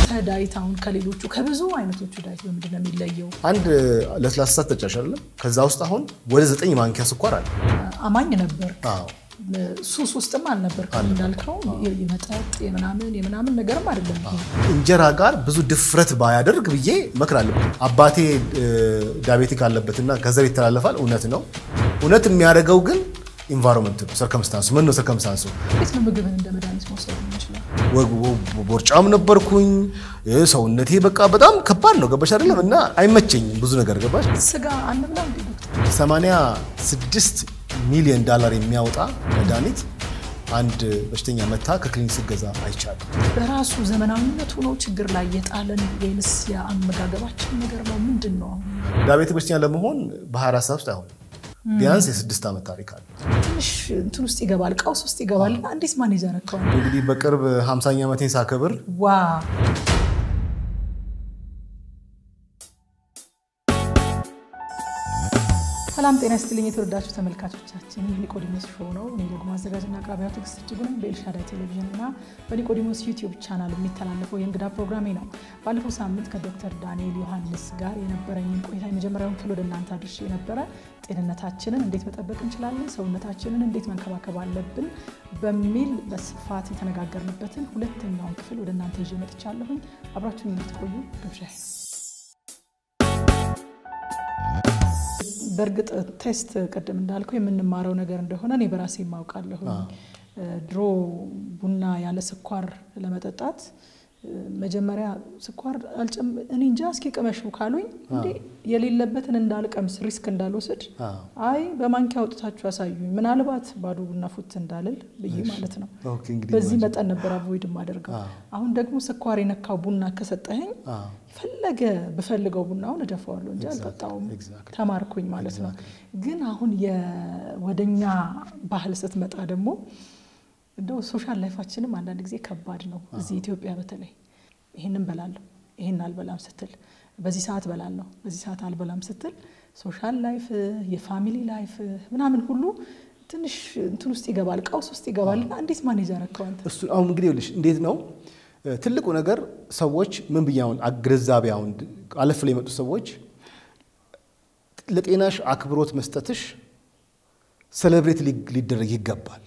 ያንተ ዳይት አሁን ከሌሎቹ ከብዙ አይነቶቹ ዳይት በምንድን ነው የሚለየው? አንድ ለስላሳ ተጫሽ አይደለም። ከዛ ውስጥ አሁን ወደ ዘጠኝ ማንኪያ ስኳር አለ። አማኝ ነበር አዎ ሱስ ውስጥም አልነበርክም እንዳልከው የመጠጥ የምናምን የምናምን ነገርም አይደለም ይሄ። እንጀራ ጋር ብዙ ድፍረት ባያደርግ ብዬ እመክራለሁ። አባቴ ዳቤቲክ አለበትና ከዘር ይተላለፋል። እውነት ነው። እውነት የሚያደርገው ግን ኢንቫይሮንመንት ነው፣ ሰርከምስታንሱ ምን ነው ሰርከምስታንሱ። እንዴት ነው ምግብን እንደ መድኃኒት መውሰድ የምንችለው? ቦርጫም ነበርኩኝ። ሰውነቴ በቃ በጣም ከባድ ነው። ገባሽ አይደለም? እና አይመቸኝም ብዙ ነገር ገባሽ። ስጋ አንብላ እንዴ ዶክተር? 86 ሚሊዮን ዳላር የሚያወጣ መድኃኒት አንድ በሽተኛ መታ ከክሊኒክ ስገዛ አይቻልም። በራሱ ዘመናዊነቱ ነው ችግር ላይ የጣለን ወይንስ የአመጋገባችን ነገር ነው? ምንድን ነው አሁን? ዳቤቲክ በሽተኛ ለመሆን በ24 ሰዓት ውስጥ አይሆንም። ቢያንስ የስድስት ዓመት ታሪክ አለ። ትንሽ እንትን ውስጥ ይገባል፣ ቀውስ ውስጥ ይገባል። እና እንዴት ማኔጅ ያረከዋል? እንግዲህ በቅርብ 50ኛ ዓመቴን ሳከብር ዋ ሰላም ጤና ይስጥልኝ የተወዳችሁ ተመልካቾቻችን፣ ይህ ኒቆዲሞስ ሾው ነው። እኔ ደግሞ አዘጋጅና አቅራቢያ ትዕግስት እጅጉ ነኝ። በኤልሻዳይ ቴሌቪዥን እና በኒቆዲሞስ ዩቲዩብ ቻናል የሚተላለፈው የእንግዳ ፕሮግራሜ ነው። ባለፈው ሳምንት ከዶክተር ዳንኤል ዮሐንስ ጋር የነበረኝን ቆይታ የመጀመሪያውን ክፍል ወደ እናንተ አድርሼ የነበረ ጤንነታችንን እንዴት መጠበቅ እንችላለን፣ ሰውነታችንን እንዴት መንከባከብ አለብን በሚል በስፋት የተነጋገርንበትን ሁለተኛውን ክፍል ወደ እናንተ ይዤ መጥቻለሁኝ። አብራችሁን እንድትቆዩ ግብዣ በእርግጥ ቴስት ቅድም እንዳልከው የምንማረው ነገር እንደሆነ እኔ በራሴ የማውቃለሁ። ድሮ ቡና ያለ ስኳር ለመጠጣት መጀመሪያ ስኳር እኔ እንጃ እስኪ ቅመሹ ካሉኝ እንዴ የሌለበትን እንዳልቀምስ ሪስክ እንዳልወስድ አይ በማንኪያ አውጥታችሁ ያሳዩኝ ምናልባት ባዶ ቡና ፉት እንዳልል ብዬ ማለት ነው። በዚህ መጠን ነበር አቮይድ የማደርገው። አሁን ደግሞ ስኳር የነካው ቡና ከሰጠኸኝ ፈለገ ብፈልገው ቡናውን እደፋዋለሁ እንጂ አልጠጣውም። ተማርኩኝ ማለት ነው። ግን አሁን ወደኛ ባህል ስትመጣ ደግሞ እንደው ሶሻል ላይፋችንም አንዳንድ ጊዜ ከባድ ነው። እዚህ ኢትዮጵያ በተለይ ይህንን በላለሁ ይህን አልበላም ስትል፣ በዚህ ሰዓት በላለሁ በዚህ ሰዓት አልበላም ስትል ሶሻል ላይፍ የፋሚሊ ላይፍ ምናምን ሁሉ ትንሽ እንትን ውስጥ ይገባል፣ ቀውስ ውስጥ ይገባል። እና እንዴት ማኔጅ ያረከው አንተ? እሱ አሁን እንግዲህ ይኸውልሽ እንዴት ነው ትልቁ ነገር ሰዎች ምን ብዬ አሁን ግንዛቤ አሁን አለፍ ላይ የመጡ ሰዎች ለጤናሽ አክብሮት መስጠትሽ ሴሌብሬት ሊደረግ ይገባል።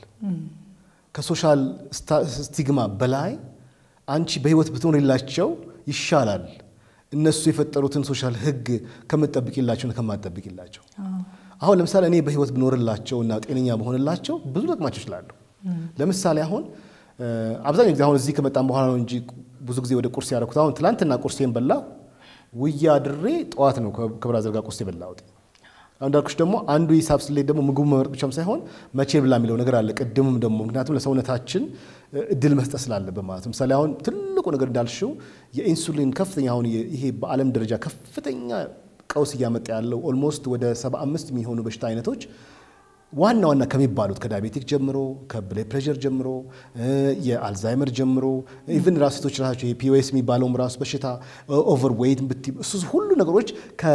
ከሶሻል ስቲግማ በላይ አንቺ በህይወት ብትኖሪላቸው ይሻላል። እነሱ የፈጠሩትን ሶሻል ህግ ከምጠብቂላቸው ከማጠብቂላቸው። አሁን ለምሳሌ እኔ በህይወት ብኖርላቸው እና ጤነኛ በሆንላቸው ብዙ ጠቅማቸው ይችላሉ። ለምሳሌ አሁን አብዛኛው ጊዜ አሁን እዚህ ከመጣን በኋላ ነው እንጂ ብዙ ጊዜ ወደ ቁርስ ያደረኩት። አሁን ትላንትና ቁርሴን በላ ውዬ አድሬ ጠዋት ነው ከብራዘር ጋር ቁርስ የበላሁት። አሁን እንዳልኩሽ ደግሞ አንዱ ሂሳብ ስሌት ደግሞ ምግቡ መመረጥ ብቻም ሳይሆን መቼ ብላ የሚለው ነገር አለ። ቅድምም ደግሞ ምክንያቱም ለሰውነታችን እድል መስጠት ስላለበት ማለት ነው። ምሳሌ አሁን ትልቁ ነገር እንዳልሽው የኢንሱሊን ከፍተኛ አሁን ይሄ በዓለም ደረጃ ከፍተኛ ቀውስ እያመጣ ያለው ኦልሞስት ወደ 75 የሚሆኑ በሽታ አይነቶች ዋና ዋና ከሚባሉት ከዳያቤቲክ ጀምሮ ከብለድ ፕሬሸር ጀምሮ የአልዛይመር ጀምሮ ኢቭን ራሱ ሴቶች ራሳቸው የፒኦኤስ የሚባለውም ራሱ በሽታ ኦቨር ዌይት ብቲ እሱ ሁሉ ነገሮች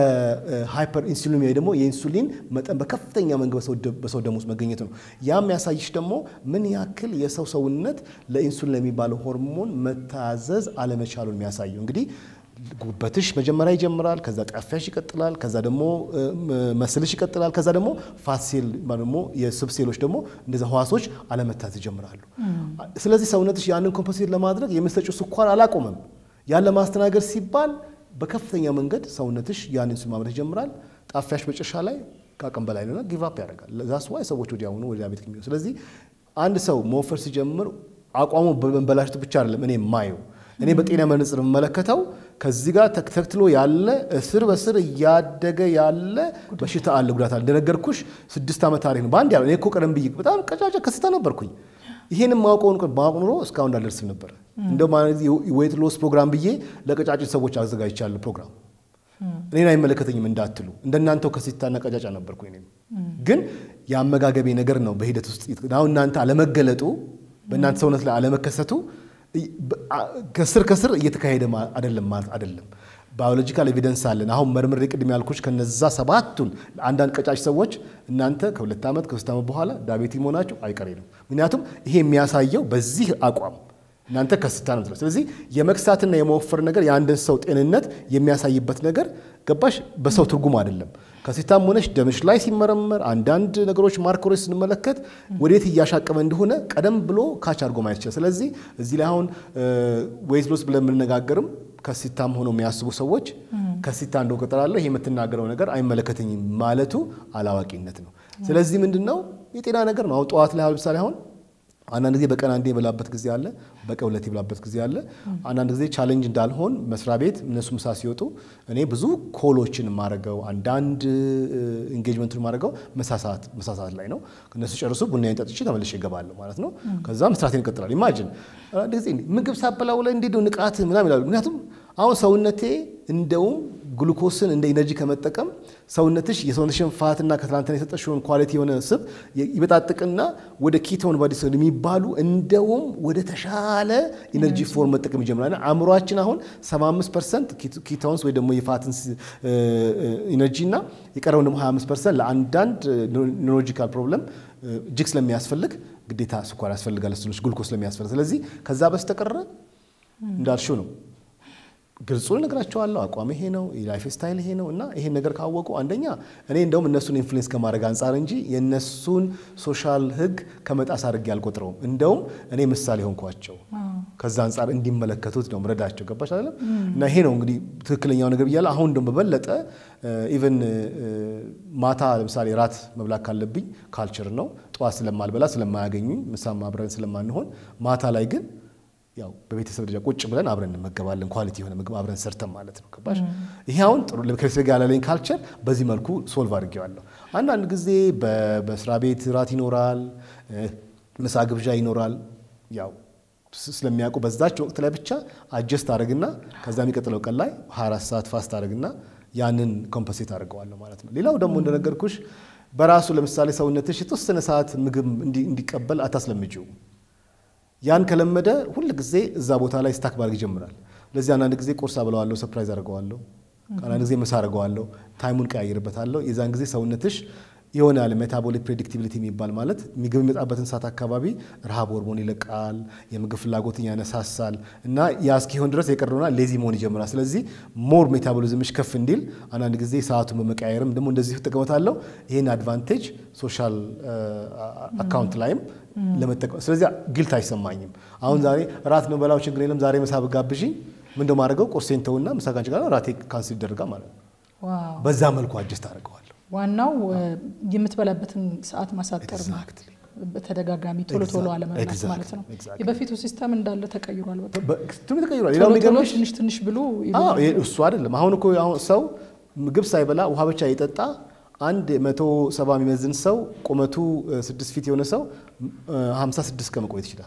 ከሃይፐር ኢንሱሊን ወይ ደግሞ የኢንሱሊን መጠን በከፍተኛ መንገድ በሰው ደም ውስጥ መገኘት ነው። ያም ያሳይሽ ደግሞ ምን ያክል የሰው ሰውነት ለኢንሱሊን ለሚባለው ሆርሞን መታዘዝ አለመቻሉን የሚያሳየው እንግዲህ ጉበትሽ መጀመሪያ ይጀምራል። ከዛ ጣፊያሽ ይቀጥላል። ከዛ ደግሞ መስልሽ ይቀጥላል። ከዛ ደግሞ ፋት ሴል ደግሞ የስብ ሴሎች ደግሞ እንደዚ ህዋሶች አለመታት ይጀምራሉ። ስለዚህ ሰውነትሽ ያንን ኮምፐንሴት ለማድረግ የምትሰጪው ስኳር አላቆመም። ያን ለማስተናገድ ሲባል በከፍተኛ መንገድ ሰውነትሽ ያንን ኢንሱሊን ማምረት ይጀምራል። ጣፊያሽ መጨረሻ ላይ ከአቅም በላይ ነውና ጊቭ አፕ ያደርጋል። ዛስ ዋይ ሰዎች ወዲያውኑ ወደ ዳያቤቲክ የሚሆኑ ስለዚህ አንድ ሰው መወፈር ሲጀምር አቋሙ በመበላሸቱ ብቻ አይደለም እኔ የማየው እኔ በጤና መነጽር የምመለከተው ከዚህ ጋር ተክተክትሎ ያለ እስር በስር እያደገ ያለ በሽታ አለ፣ ጉዳት አለ። እንደነገርኩሽ ስድስት ዓመት ታሪክ ነው በአንድ ያለ። እኔ እኮ ቀደም ብዬ በጣም ቀጫጫ ከስታ ነበርኩኝ። ይህንም ማውቀውን ማወቅ ኑሮ እስካሁን እንዳልደርስም ነበር። እንደ ዌት ሎስ ፕሮግራም ብዬ ለቀጫጭን ሰዎች አዘጋጅቻለሁ ፕሮግራም። እኔን አይመለከተኝም እንዳትሉ፣ እንደናንተው ከስታና ቀጫጫ ነበርኩ። እኔም ግን የአመጋገቤ ነገር ነው በሂደት ውስጥ አሁን እናንተ አለመገለጡ በእናንተ ሰውነት ላይ አለመከሰቱ ከስር ከስር እየተካሄደ አይደለም ማለት አይደለም። ባዮሎጂካል ኤቪደንስ አለን። አሁን መርምሬ ቅድም ያልኩሽ ከነዛ ሰባቱን አንዳንድ ቀጫጭ ሰዎች እናንተ ከሁለት ዓመት ከሶስት ዓመት በኋላ ዳቤቲ መሆናችሁ አይቀሬ ነው። ምክንያቱም ይሄ የሚያሳየው በዚህ አቋም እናንተ ከስታ ነው የምትለው። ስለዚህ የመክሳትና የመወፈር ነገር የአንድን ሰው ጤንነት የሚያሳይበት ነገር ገባሽ፣ በሰው ትርጉም አይደለም። ከሲታም ሆነሽ ደምሽ ላይ ሲመረመር አንዳንድ ነገሮች ማርከሮች ስንመለከት ወዴት እያሻቀበ እንደሆነ ቀደም ብሎ ካች አድርጎ ማየት ይችላል። ስለዚህ እዚህ ላይ አሁን ዌይት ሎስ ብለን የምንነጋገርም ከሲታም ሆነው የሚያስቡ ሰዎች ከሲታ እንደው ቀጠላለሁ ይሄ የምትናገረው ነገር አይመለከተኝም ማለቱ አላዋቂነት ነው። ስለዚህ ምንድን ነው የጤና ነገር ነው። አሁን ጠዋት ላይ ለምሳሌ አሁን አንዳንድ ጊዜ በቀን አንዴ የበላበት ጊዜ አለ፣ በቀን ሁለት የበላበት ጊዜ አለ። አንዳንድ ጊዜ ቻሌንጅ እንዳልሆን መስሪያ ቤት እነሱ ምሳ ሲወጡ እኔ ብዙ ኮሎችን የማደርገው አንዳንድ ኢንጌጅመንቱን የማደርገው ምሳ ሰዓት ላይ ነው። እነሱ ጨርሱ ቡናዬን ጠጥቼ ተመልሼ እገባለሁ ማለት ነው። ከዛ መስራቴን እቀጥላለሁ። ኢማጅን አንዳንድ ጊዜ ምግብ ሳበላው ላይ እንዴት ነው ንቃት ምናምን ይላሉ። ምክንያቱም አሁን ሰውነቴ እንደውም ግሉኮስን እንደ ኢነርጂ ከመጠቀም ሰውነትሽ የሰውነትሽን ፋትና ከትላንትና የሰጠሽውን ኳሊቲ የሆነ ስብ ይበጣጥቅና ወደ ኪቶን ባዲ የሚባሉ እንደውም ወደ ተሻለ ኢነርጂ ፎርም መጠቀም ይጀምራል። አእምሯችን አሁን 75 ፐርሰንት ኪቶንስ ወይ ደግሞ የፋትን ኢነርጂ እና የቀረውን ደግሞ 25 ፐርሰንት ለአንዳንድ ኒውሮሎጂካል ፕሮብለም እጅግ ስለሚያስፈልግ ግዴታ ስኳር ያስፈልጋል፣ ስሎች ግሉኮስ ስለሚያስፈልግ ስለዚህ ከዛ በስተቀረ እንዳልሽው ነው ግልጹን እነግራቸዋለሁ። አቋም ይሄ ነው፣ የላይፍ ስታይል ይሄ ነው እና ይሄን ነገር ካወቁ አንደኛ እኔ እንደውም እነሱን ኢንፍሉዌንስ ከማድረግ አንጻር እንጂ የእነሱን ሶሻል ሕግ ከመጣስ አድርጌ አልቆጥረውም። እንደውም እኔ ምሳሌ ሆንኳቸው ከዛ አንጻር እንዲመለከቱት ነው ምረዳቸው። ገባሽ አይደለም? እና ይሄ ነው እንግዲህ ትክክለኛው ነገር ብያለሁ። አሁን እንደውም በበለጠ ኢቨን ማታ ለምሳሌ ራት መብላት ካለብኝ ካልቸር ነው። ጠዋት ስለማልበላ ስለማያገኙኝ፣ ምሳም አብረን ስለማንሆን ማታ ላይ ግን ያው በቤተሰብ ደረጃ ቁጭ ብለን አብረን እንመገባለን። ኳሊቲ የሆነ ምግብ አብረን ሰርተን ማለት ነው። ገባሽ? ይሄ አሁን ጥሩ ከቤተሰብ ጋር ያላለኝ ካልቸር በዚህ መልኩ ሶልቭ አድርጌዋለሁ። አንዳንድ ጊዜ በስራ ቤት ራት ይኖራል፣ ምሳ ግብዣ ይኖራል። ያው ስለሚያውቁ በዛች ወቅት ላይ ብቻ አጀስት አድርግና ከዛ የሚቀጥለው ቀን ላይ 24 ሰዓት ፋስት አድርግና ያንን ኮምፐሴት አድርገዋለሁ ማለት ነው። ሌላው ደግሞ እንደነገርኩሽ በራሱ ለምሳሌ ሰውነትሽ የተወሰነ ሰዓት ምግብ እንዲቀበል አታስለምጂው። ያን ከለመደ ሁል ጊዜ እዛ ቦታ ላይ ስታክ ማድረግ ይጀምራል። ለዚህ አንዳንድ ጊዜ ቁርስ አብለዋለሁ፣ ሰርፕራይዝ አድርገዋለሁ። አንዳንድ ጊዜ ምሳ አድርገዋለሁ፣ ታይሙን ቀያይርበታለሁ። የዛን ጊዜ ሰውነትሽ የሆነ ያለ ሜታቦሊክ ፕሬዲክቲቪቲ የሚባል ማለት ምግብ የሚመጣበትን ሰዓት አካባቢ ረሃብ ሆርሞን ይለቃል፣ የምግብ ፍላጎትን ያነሳሳል እና ያ እስኪሆን ድረስ የቀረውና ሌዚ መሆን ይጀምራል። ስለዚህ ሞር ሜታቦሊዝምሽ ከፍ እንዲል አንዳንድ ጊዜ ሰዓቱን በመቀያየርም ደግሞ እንደዚህ ጥቅመታለሁ። ይህን አድቫንቴጅ ሶሻል አካውንት ላይም ለመጠቀም ስለዚህ ግልት አይሰማኝም። አሁን ዛሬ ራት ነው በላው ችግር የለም ዛሬ ምሳ ብጋብዥኝ ምን እንደማደርገው ቁርሴን ተውና ምሳ ካንቺ ጋር ራቴ ካንስል ይደረጋል ማለት ነው። በዛ መልኩ አጀስት አድርገዋለሁ። ዋናው የምትበላበትን ሰዓት ማሳጠር ነው። በተደጋጋሚ ቶሎ ቶሎ አለመብላት ማለት ነው። የበፊቱ ሲስተም እንዳለ ተቀይሯል። ተቀይሯል። ቶሎ ቶሎ ትንሽ ትንሽ ብሎ እሱ አይደለም። አሁን እኮ አሁን ሰው ምግብ ሳይበላ ውሃ ብቻ የጠጣ አንድ መቶ ሰባ የሚመዝን ሰው ቁመቱ ስድስት ፊት የሆነ ሰው ሀምሳ ስድስት ቀን መቆየት ይችላል።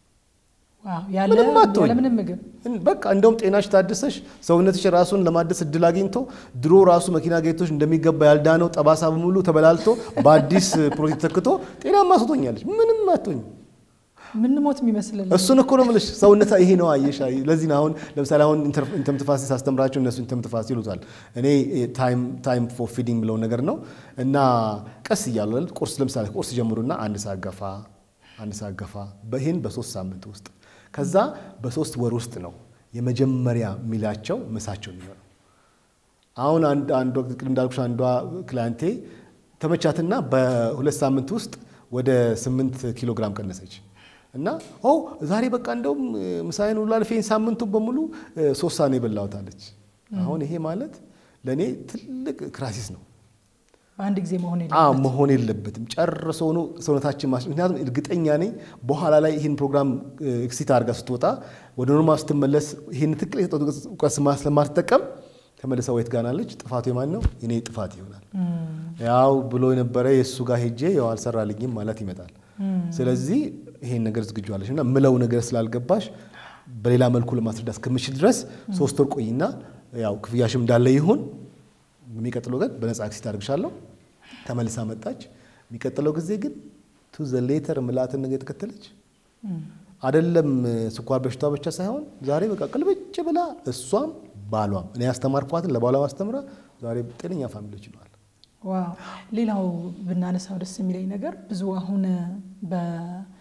ያለምንም ምግብ በቃ እንደውም ጤናሽ ታድሰሽ ሰውነትሽ ራሱን ለማደስ እድል አግኝቶ ድሮ ራሱ መኪና ጌቶች እንደሚገባ ያልዳነው ጠባሳ በሙሉ ተበላልቶ በአዲስ ፕሮቲን ተክቶ ጤናማ ስቶኛለች። ምንም አትሆኝ ምን ሞት የሚመስልን እሱን እኮ ነው የምልሽ። ሰውነት ይሄ ነው አየሽ። ለዚህ ነው አሁን ለምሳሌ አሁን ኢንተርምትፋሲ ሳስተምራቸው እነሱ ኢንተርምትፋሲ ይሉታል፣ እኔ ታይም ፎር ፊዲንግ ብለው ነገር ነው እና ቀስ እያሉ ቁርስ ለምሳሌ ቁርስ ጀምሩና አንድ ሰዓት ገፋ አንድ ሰዓት ገፋ በይህን በሶስት ሳምንት ውስጥ ከዛ በሶስት ወር ውስጥ ነው የመጀመሪያ ሚላቸው ምሳቸው የሚሆነው። አሁን አንድ ወቅት ቅድም እንዳልኩሽ አንዷ ክላንቴ ተመቻትና በሁለት ሳምንት ውስጥ ወደ ስምንት ኪሎ ግራም ቀነሰች እና ኦ ዛሬ በቃ እንደውም ምሳዬን ሁሉ አልፌን ሳምንቱ በሙሉ ሶስት ሳህን የበላሁታለች። አሁን ይሄ ማለት ለእኔ ትልቅ ክራሲስ ነው። በአንድ ጊዜ መሆን መሆን የለበትም ጨርሶ ሆኖ ሰውነታችን ማስ ምክንያቱም እርግጠኛ ነኝ በኋላ ላይ ይህን ፕሮግራም ኤክሲት አድርጋ ስትወጣ ወደ ኖርማል ስትመለስ ይህን ትክክል የሰጠው እውቀት ስለማትጠቀም ተመልሳ ወይት ጋናለች። ጥፋቱ የማን ነው? የኔ ጥፋት ይሆናል። ያው ብሎ የነበረ የእሱ ጋር ሄጄ ያው አልሰራልኝም ማለት ይመጣል። ስለዚህ ይሄን ነገር ዝግጁ አለሽ እና ምለው ነገር ስላልገባሽ በሌላ መልኩ ለማስረዳት እስከምችል ድረስ ሶስት ወር ቆይና ያው ክፍያሽም እንዳለ ይሁን የሚቀጥለው ግን በነፃ ኤክሲት አድርግሻለሁ። ተመልሳ መጣች። የሚቀጥለው ጊዜ ግን ቱ ዘ ሌተር ምላትን ነገር የተከተለች አደለም። ስኳር በሽታ ብቻ ሳይሆን ዛሬ በቃ ቅልብጭ ብላ እሷም ባሏም እኔ ያስተማርኳትን ለባሏ ማስተምራ ዛሬ ጤነኛ ፋሚሊዎች ይለዋል። ዋው ሌላው ብናነሳው ደስ የሚለኝ ነገር ብዙ አሁን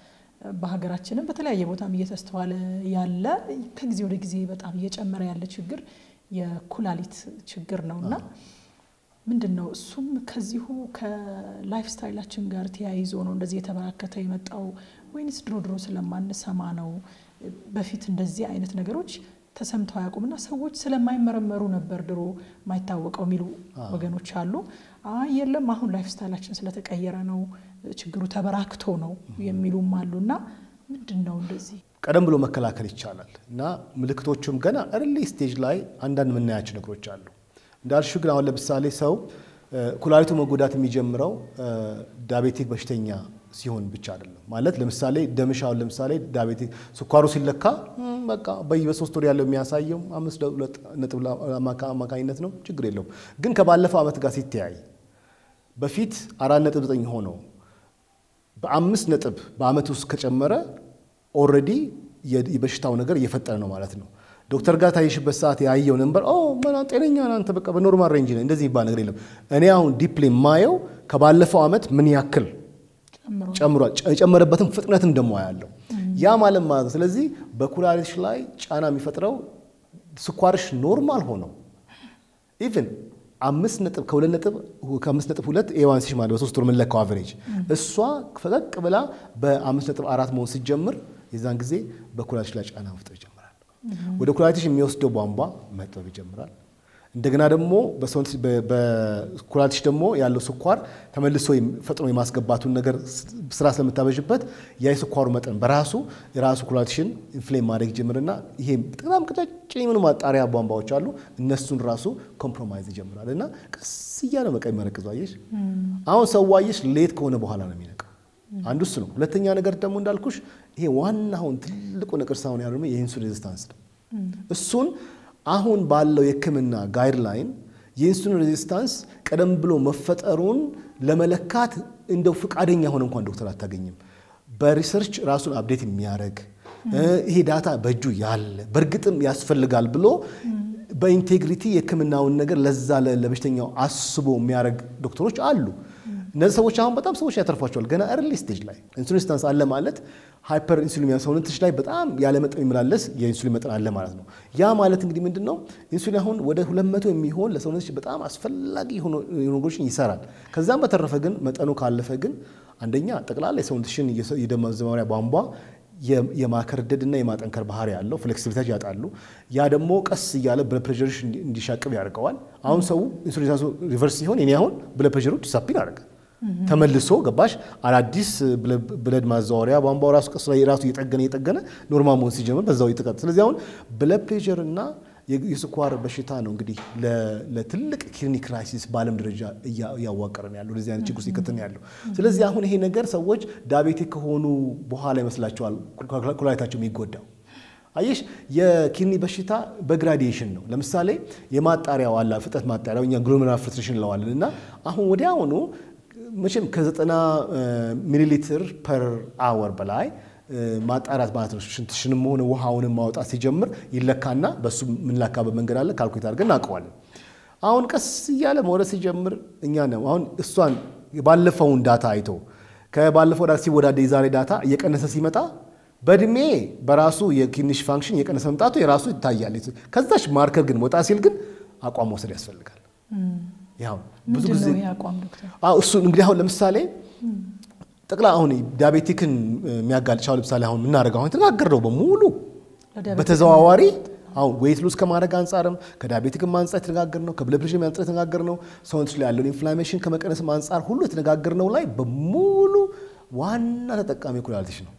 በሀገራችንም በተለያየ ቦታም እየተስተዋለ ያለ ከጊዜ ወደ ጊዜ በጣም እየጨመረ ያለ ችግር የኩላሊት ችግር ነው እና ምንድን ነው እሱም ከዚሁ ከላይፍ ስታይላችን ጋር ተያይዞ ነው እንደዚህ የተበራከተ የመጣው ወይንስ ድሮ ድሮ ስለማንሰማ ነው? በፊት እንደዚህ አይነት ነገሮች ተሰምተው አያውቁምና ሰዎች ስለማይመረመሩ ነበር ድሮ የማይታወቀው የሚሉ ወገኖች አሉ። አይ የለም አሁን ላይፍ ስታይላችን ስለተቀየረ ነው ችግሩ ተበራክቶ ነው የሚሉም አሉ። እና ምንድን ነው እንደዚህ ቀደም ብሎ መከላከል ይቻላል እና ምልክቶቹም ገና እርሊ ስቴጅ ላይ አንዳንድ የምናያቸው ነገሮች አሉ። እንዳልሽው ግን አሁን ለምሳሌ ሰው ኩላሊቱ መጎዳት የሚጀምረው ዳቤቲክ በሽተኛ ሲሆን ብቻ አይደለም። ማለት ለምሳሌ ደምሽ አሁን ለምሳሌ ዳቤቲክ ስኳሩ ሲለካ በቃ በሶስት ወር ያለው የሚያሳየው አምስት ነጥብ አማካኝነት ነው፣ ችግር የለውም። ግን ከባለፈው ዓመት ጋር ሲተያይ በፊት አራት ነጥብ ዘጠኝ ሆነው በአምስት ነጥብ በዓመት ውስጥ ከጨመረ ኦልሬዲ የበሽታው ነገር እየፈጠረ ነው ማለት ነው። ዶክተር ጋር ታይሽበት ሰዓት ያየው ነበር ጤነኛ አንተ በቃ በኖርማል ሬንጅ ነው፣ እንደዚህ የሚባል ነገር የለም። እኔ አሁን ዲፕሊ የማየው ከባለፈው ዓመት ምን ያክል ጨምሯል፣ የጨመረበትን ፍጥነትም ደግሞ ያለው ያ ማለት ማለት ነው። ስለዚህ በኩላሊትሽ ላይ ጫና የሚፈጥረው ስኳርሽ ኖርማል ሆነው ኢቭን አምስት ነጥብ ከሁለት ነጥብ ከአምስት ነጥብ ሁለት ኤዋንሲሽ ማለት በሶስት ወር የምንለካው አቨሬጅ እሷ ፈቀቅ ብላ በአምስት ነጥብ አራት መሆን ስትጀምር የዛን ጊዜ በኩላሊትሽ ላይ ጫና መፍጠር ይጀምራል። ወደ ኩላሊትሽ የሚወስደው ቧንቧ መጥበብ ይጀምራል። እንደገና ደግሞ በኩላሊትሽ ደግሞ ያለው ስኳር ተመልሶ ፈጥኖ የማስገባቱን ነገር ስራ ስለምታበዥበት ያ የስኳሩ መጠን በራሱ የራሱ ኩላሊትሽን ኢንፍሌም ማድረግ ይጀምርና ይሄ በጣም ቀጫጭን የሆኑ ማጣሪያ ቧንቧዎች አሉ። እነሱን ራሱ ኮምፕሮማይዝ ይጀምራል እና ቀስ እያለ በቃ የሚመረቅዙ አየሽ። አሁን ሰው አየሽ ሌት ከሆነ በኋላ ነው የሚነቃው። አንዱ እሱ ነው። ሁለተኛ ነገር ደግሞ እንዳልኩሽ ይሄ ዋናውን ትልቁ ነቅር ሳሁን ያለው ደግሞ የኢንሱሊን ሬዚስታንስ ነው። እሱን አሁን ባለው የሕክምና ጋይድላይን የኢንሱሊን ሬዚስታንስ ቀደም ብሎ መፈጠሩን ለመለካት እንደው ፈቃደኛ ሆነ እንኳን ዶክተር አታገኝም። በሪሰርች ራሱን አፕዴት የሚያደርግ ይሄ ዳታ በእጁ ያለ በእርግጥም ያስፈልጋል ብሎ በኢንቴግሪቲ የሕክምናውን ነገር ለዛ ለበሽተኛው አስቦ የሚያደርግ ዶክተሮች አሉ። እነዚህ ሰዎች አሁን በጣም ሰዎች ያተርፏቸዋል። ገና እርሊ ስቴጅ ላይ ኢንሱሊን ሬዚስታንስ አለ ማለት ሃይፐር ኢንሱሊን ሰውነትሽ ላይ በጣም ያለ መጠን የሚመላለስ የኢንሱሊን መጠን አለ ማለት ነው። ያ ማለት እንግዲህ ምንድን ነው? ኢንሱሊን አሁን ወደ 200 የሚሆን ለሰውነትሽ በጣም አስፈላጊ የሆኑ ነገሮችን ይሰራል። ከዛም በተረፈ ግን መጠኑ ካለፈ ግን አንደኛ ጠቅላላ የሰውነትሽን የደም ማዘዋወሪያ ቧንቧ የማከርደድና የማጠንከር ባህሪ ያለው ፍሌክሲቢሊቲ ያጣሉ። ያ ደግሞ ቀስ እያለ ብለድ ፕሬሸርሽ እንዲሻቅብ ያደርገዋል። አሁን ሰው ኢንሱሊን ሪቨርስ ሲሆን የኔ አሁን ብለድ ፕሬሸሩ ዲሳፒን አደረገ ተመልሶ ገባሽ አዳዲስ ብለድ ማዛወሪያ ቧንቧው ራሱ ቀስ ላይ ራሱ እየጠገነ እየጠገነ ኖርማል መሆን ሲጀምር በዛው ይጥቀጥ። ስለዚህ አሁን ብለድ ፕሬሸር እና የስኳር በሽታ ነው እንግዲህ ለትልቅ ክሊኒክ ክራይሲስ በዓለም ደረጃ እያዋቀረን ያለው እንደዚህ አይነት ችግር ውስጥ ይከተን ያለው። ስለዚህ አሁን ይሄ ነገር ሰዎች ዳቤቲክ ከሆኑ በኋላ ይመስላቸዋል ኩላሊታቸው የሚጎዳው። አየሽ የኪድኒ በሽታ በግራዲዬሽን ነው። ለምሳሌ የማጣሪያው አላ ፍጥነት ማጣሪያው እኛ ግሎሜሩላር ፊልትሬሽን እንለዋለን እና አሁን ወዲያውኑ መቼም ከዘጠና ሚሊ ሊትር ፐር አወር በላይ ማጣራት ማለት ነው። ሽንትሽንም ሆነ ውሃውንም ማውጣት ሲጀምር ይለካና በሱ የምንላካበት መንገድ አለ። ካልኩሌት አድርገን እናውቀዋለን። አሁን ቀስ እያለ መውረድ ሲጀምር እኛ ነው አሁን እሷን ባለፈውን ዳታ አይቶ ከባለፈው ዳታ ሲወዳደ የዛሬ ዳታ እየቀነሰ ሲመጣ በእድሜ በራሱ የኪድኒሽ ፋንክሽን እየቀነሰ መምጣቱ የራሱ ይታያል። ከዛች ማርከር ግን ወጣ ሲል ግን አቋም መውሰድ ያስፈልጋል። ያው ብዙ ጊዜ እሱ እንግዲህ አሁን ለምሳሌ ጠቅላ አሁን ዲያቤቲክን የሚያጋልጫው ለምሳሌ አሁን የምናደርገው አሁን የተነጋገርነው በሙሉ በተዘዋዋሪ አሁን ዌይት ሉዝ ከማድረግ አንጻርም ከዲያቤቲክም አንጻር የተነጋገርነው ከብለድ ፕሬሸር አንጻር የተነጋገርነው ሰውነቶች ላይ ያለውን ኢንፍላሜሽን ከመቀነስም አንጻር ሁሉ የተነጋገርነው ላይ በሙሉ ዋና ተጠቃሚ ኩላሊትሽ ነው።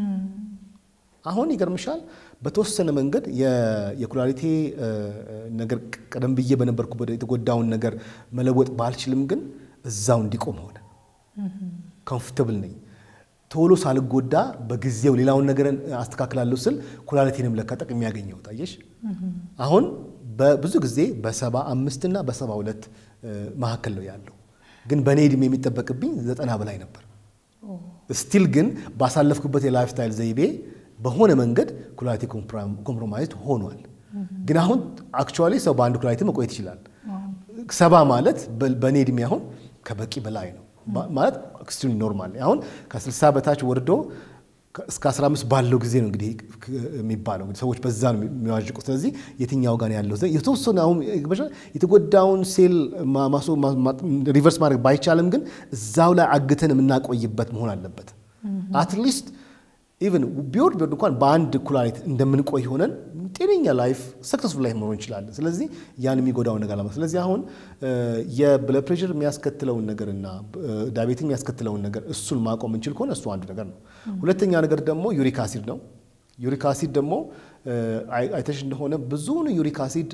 አሁን ይገርምሻል በተወሰነ መንገድ የኩላሊቴ ነገር ቀደም ብዬ በነበርኩበት የተጎዳውን ነገር መለወጥ ባልችልም ግን እዛው እንዲቆም ሆነ። ኮምፎርተብል ነኝ። ቶሎ ሳልጎዳ በጊዜው ሌላውን ነገር አስተካክላለሁ ስል ኩላሊቴንም ለካ ጠቅሜ ያገኘሁት አየሽ። አሁን በብዙ ጊዜ በሰባ አምስት እና በሰባ ሁለት መካከል ነው ያለው፣ ግን በእኔ ዕድሜ የሚጠበቅብኝ ዘጠና በላይ ነበር። ስቲል ግን ባሳለፍኩበት የላይፍ ስታይል ዘይቤ በሆነ መንገድ ኩላሊቲ ኮምፕሮማይዝድ ሆኗል። ግን አሁን አክቹዋሊ ሰው በአንድ ኩላሊቲ መቆየት ይችላል። ሰባ ማለት በእኔ እድሜ አሁን ከበቂ በላይ ነው ማለት ኤክስትሪም ኖርማል። አሁን ከ60 በታች ወርዶ እስከ 15 ባለው ጊዜ ነው እንግዲህ የሚባለው እንግዲህ ሰዎች በዛ ነው የሚዋዥቁት። ስለዚህ የትኛው ጋር ያለው የተወሰነ አሁን የተጎዳውን ሴል ሪቨርስ ማድረግ ባይቻልም ግን እዛው ላይ አግተን የምናቆይበት መሆን አለበት። አትሊስት ኢቨን ቢወርድ ቢወርድ እንኳን በአንድ ኩላሊት እንደምንቆይ ሆነን ጤነኛ ላይፍ ሰክሰስፉል ላይፍ መኖር እንችላለን። ስለዚህ ያን የሚጎዳውን ነገር ለማ ስለዚህ አሁን የብለድ ፕሬሽር የሚያስከትለውን ነገርና ዳቤት የሚያስከትለውን ነገር እሱን ማቆም እንችል ከሆነ እሱ አንዱ ነገር ነው። ሁለተኛ ነገር ደግሞ ዩሪክ አሲድ ነው። ዩሪክ አሲድ ደግሞ አይተሽ እንደሆነ ብዙውን ዩሪክ አሲድ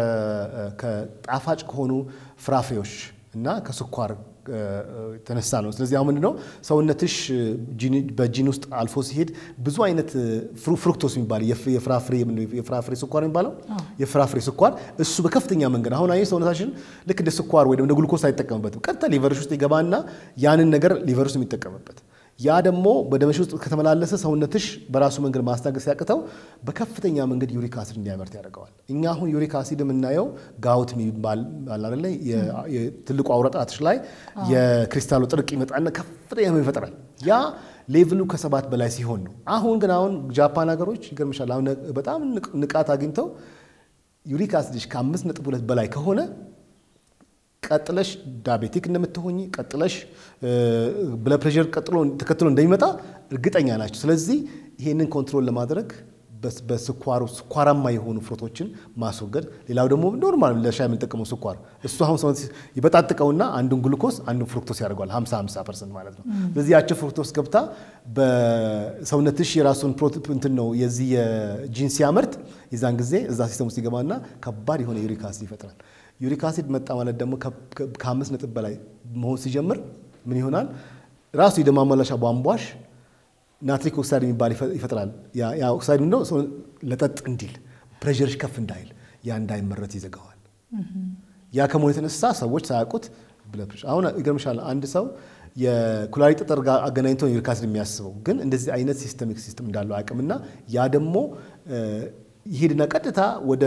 ከጣፋጭ ከሆኑ ፍራፍሬዎች እና ከስኳር የተነሳ ነው። ስለዚህ አሁን ምንድነው ሰውነትሽ በጂን ውስጥ አልፎ ሲሄድ ብዙ አይነት ፍሩክቶስ የሚባል የፍራፍሬ ስኳር የሚባለው የፍራፍሬ ስኳር እሱ በከፍተኛ መንገድ አሁን አይ ሰውነታችን ልክ እንደ ስኳር ወይ እንደ ግሉኮስ አይጠቀምበትም። ቀጥታ ሊቨርሽ ውስጥ ይገባና ያንን ነገር ሊቨር ውስጥ የሚጠቀምበት ያ ደግሞ በደምሽ ውስጥ ከተመላለሰ ሰውነትሽ በራሱ መንገድ ማስታገስ ሲያቅተው በከፍተኛ መንገድ ዩሪክ አሲድ እንዲያመርት ያደርገዋል። እኛ አሁን ዩሪክ አሲድ የምናየው ጋውት የሚባል አለ ትልቁ አውረጣትሽ ላይ የክሪስታሉ ጥርቅ ይመጣና ከፍተኛ ይፈጥራል። ያ ሌቭሉ ከሰባት በላይ ሲሆን ነው። አሁን ግን አሁን ጃፓን ሀገሮች ይገርምሻል፣ አሁን በጣም ንቃት አግኝተው ዩሪክ አሲድሽ ከአምስት ነጥብ ሁለት በላይ ከሆነ ቀጥለሽ ዳቤቲክ እንደምትሆኝ ቀጥለሽ ብለድ ፕሬሽር ቀጥሎ ተከትሎ እንደሚመጣ እርግጠኛ ናቸው። ስለዚህ ይሄንን ኮንትሮል ለማድረግ በስኳሩ ስኳራማ የሆኑ ፍሩቶችን ማስወገድ፣ ሌላው ደግሞ ኖርማል ለሻይ የምንጠቀመው ስኳር እሱ አሁን ሰው ይበጣጥቀውና አንዱን ግሉኮስ አንዱን ፍሩክቶስ ያደርገዋል 50 50 ፐርሰንት ማለት ነው። ስለዚህ ያቸው ፍሩክቶስ ገብታ በሰውነትሽ የራሱን እንትን ነው የዚህ የጂን ሲያመርት የዛን ጊዜ እዛ ሲስተም ውስጥ ይገባና ከባድ የሆነ ዩሪክ አሲድ ይፈጥራል። ዩሪክ አሲድ መጣ ማለት ደግሞ ከአምስት ነጥብ በላይ መሆን ሲጀምር ምን ይሆናል? ራሱ የደም ማመላለሻ ቧንቧሽ ናትሪክ ኦክሳይድ የሚባል ይፈጥራል። ያ ኦክሳይድ ምንድነው? ሰው ለጠጥ እንዲል ፕሬሸርሽ ከፍ እንዳይል ያ እንዳይመረት ይዘጋዋል። ያ ከመሆኑ የተነሳ ሰዎች ሳያውቁት አሁን ይገርምሻል፣ አንድ ሰው የኩላሊት ጠጠር ጋር አገናኝቶ ዩሪክ አሲድ የሚያስበው ግን እንደዚህ አይነት ሲስተሚክ ሲስተም እንዳለው አያውቅምና ያ ደግሞ ይሄድና ቀጥታ ወደ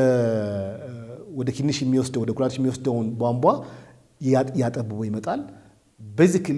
ወደ ኪድኒሽ የሚወስደው ወደ ኩላሊት የሚወስደውን ቧንቧ ያጠብቦ ይመጣል። ቤዚክሊ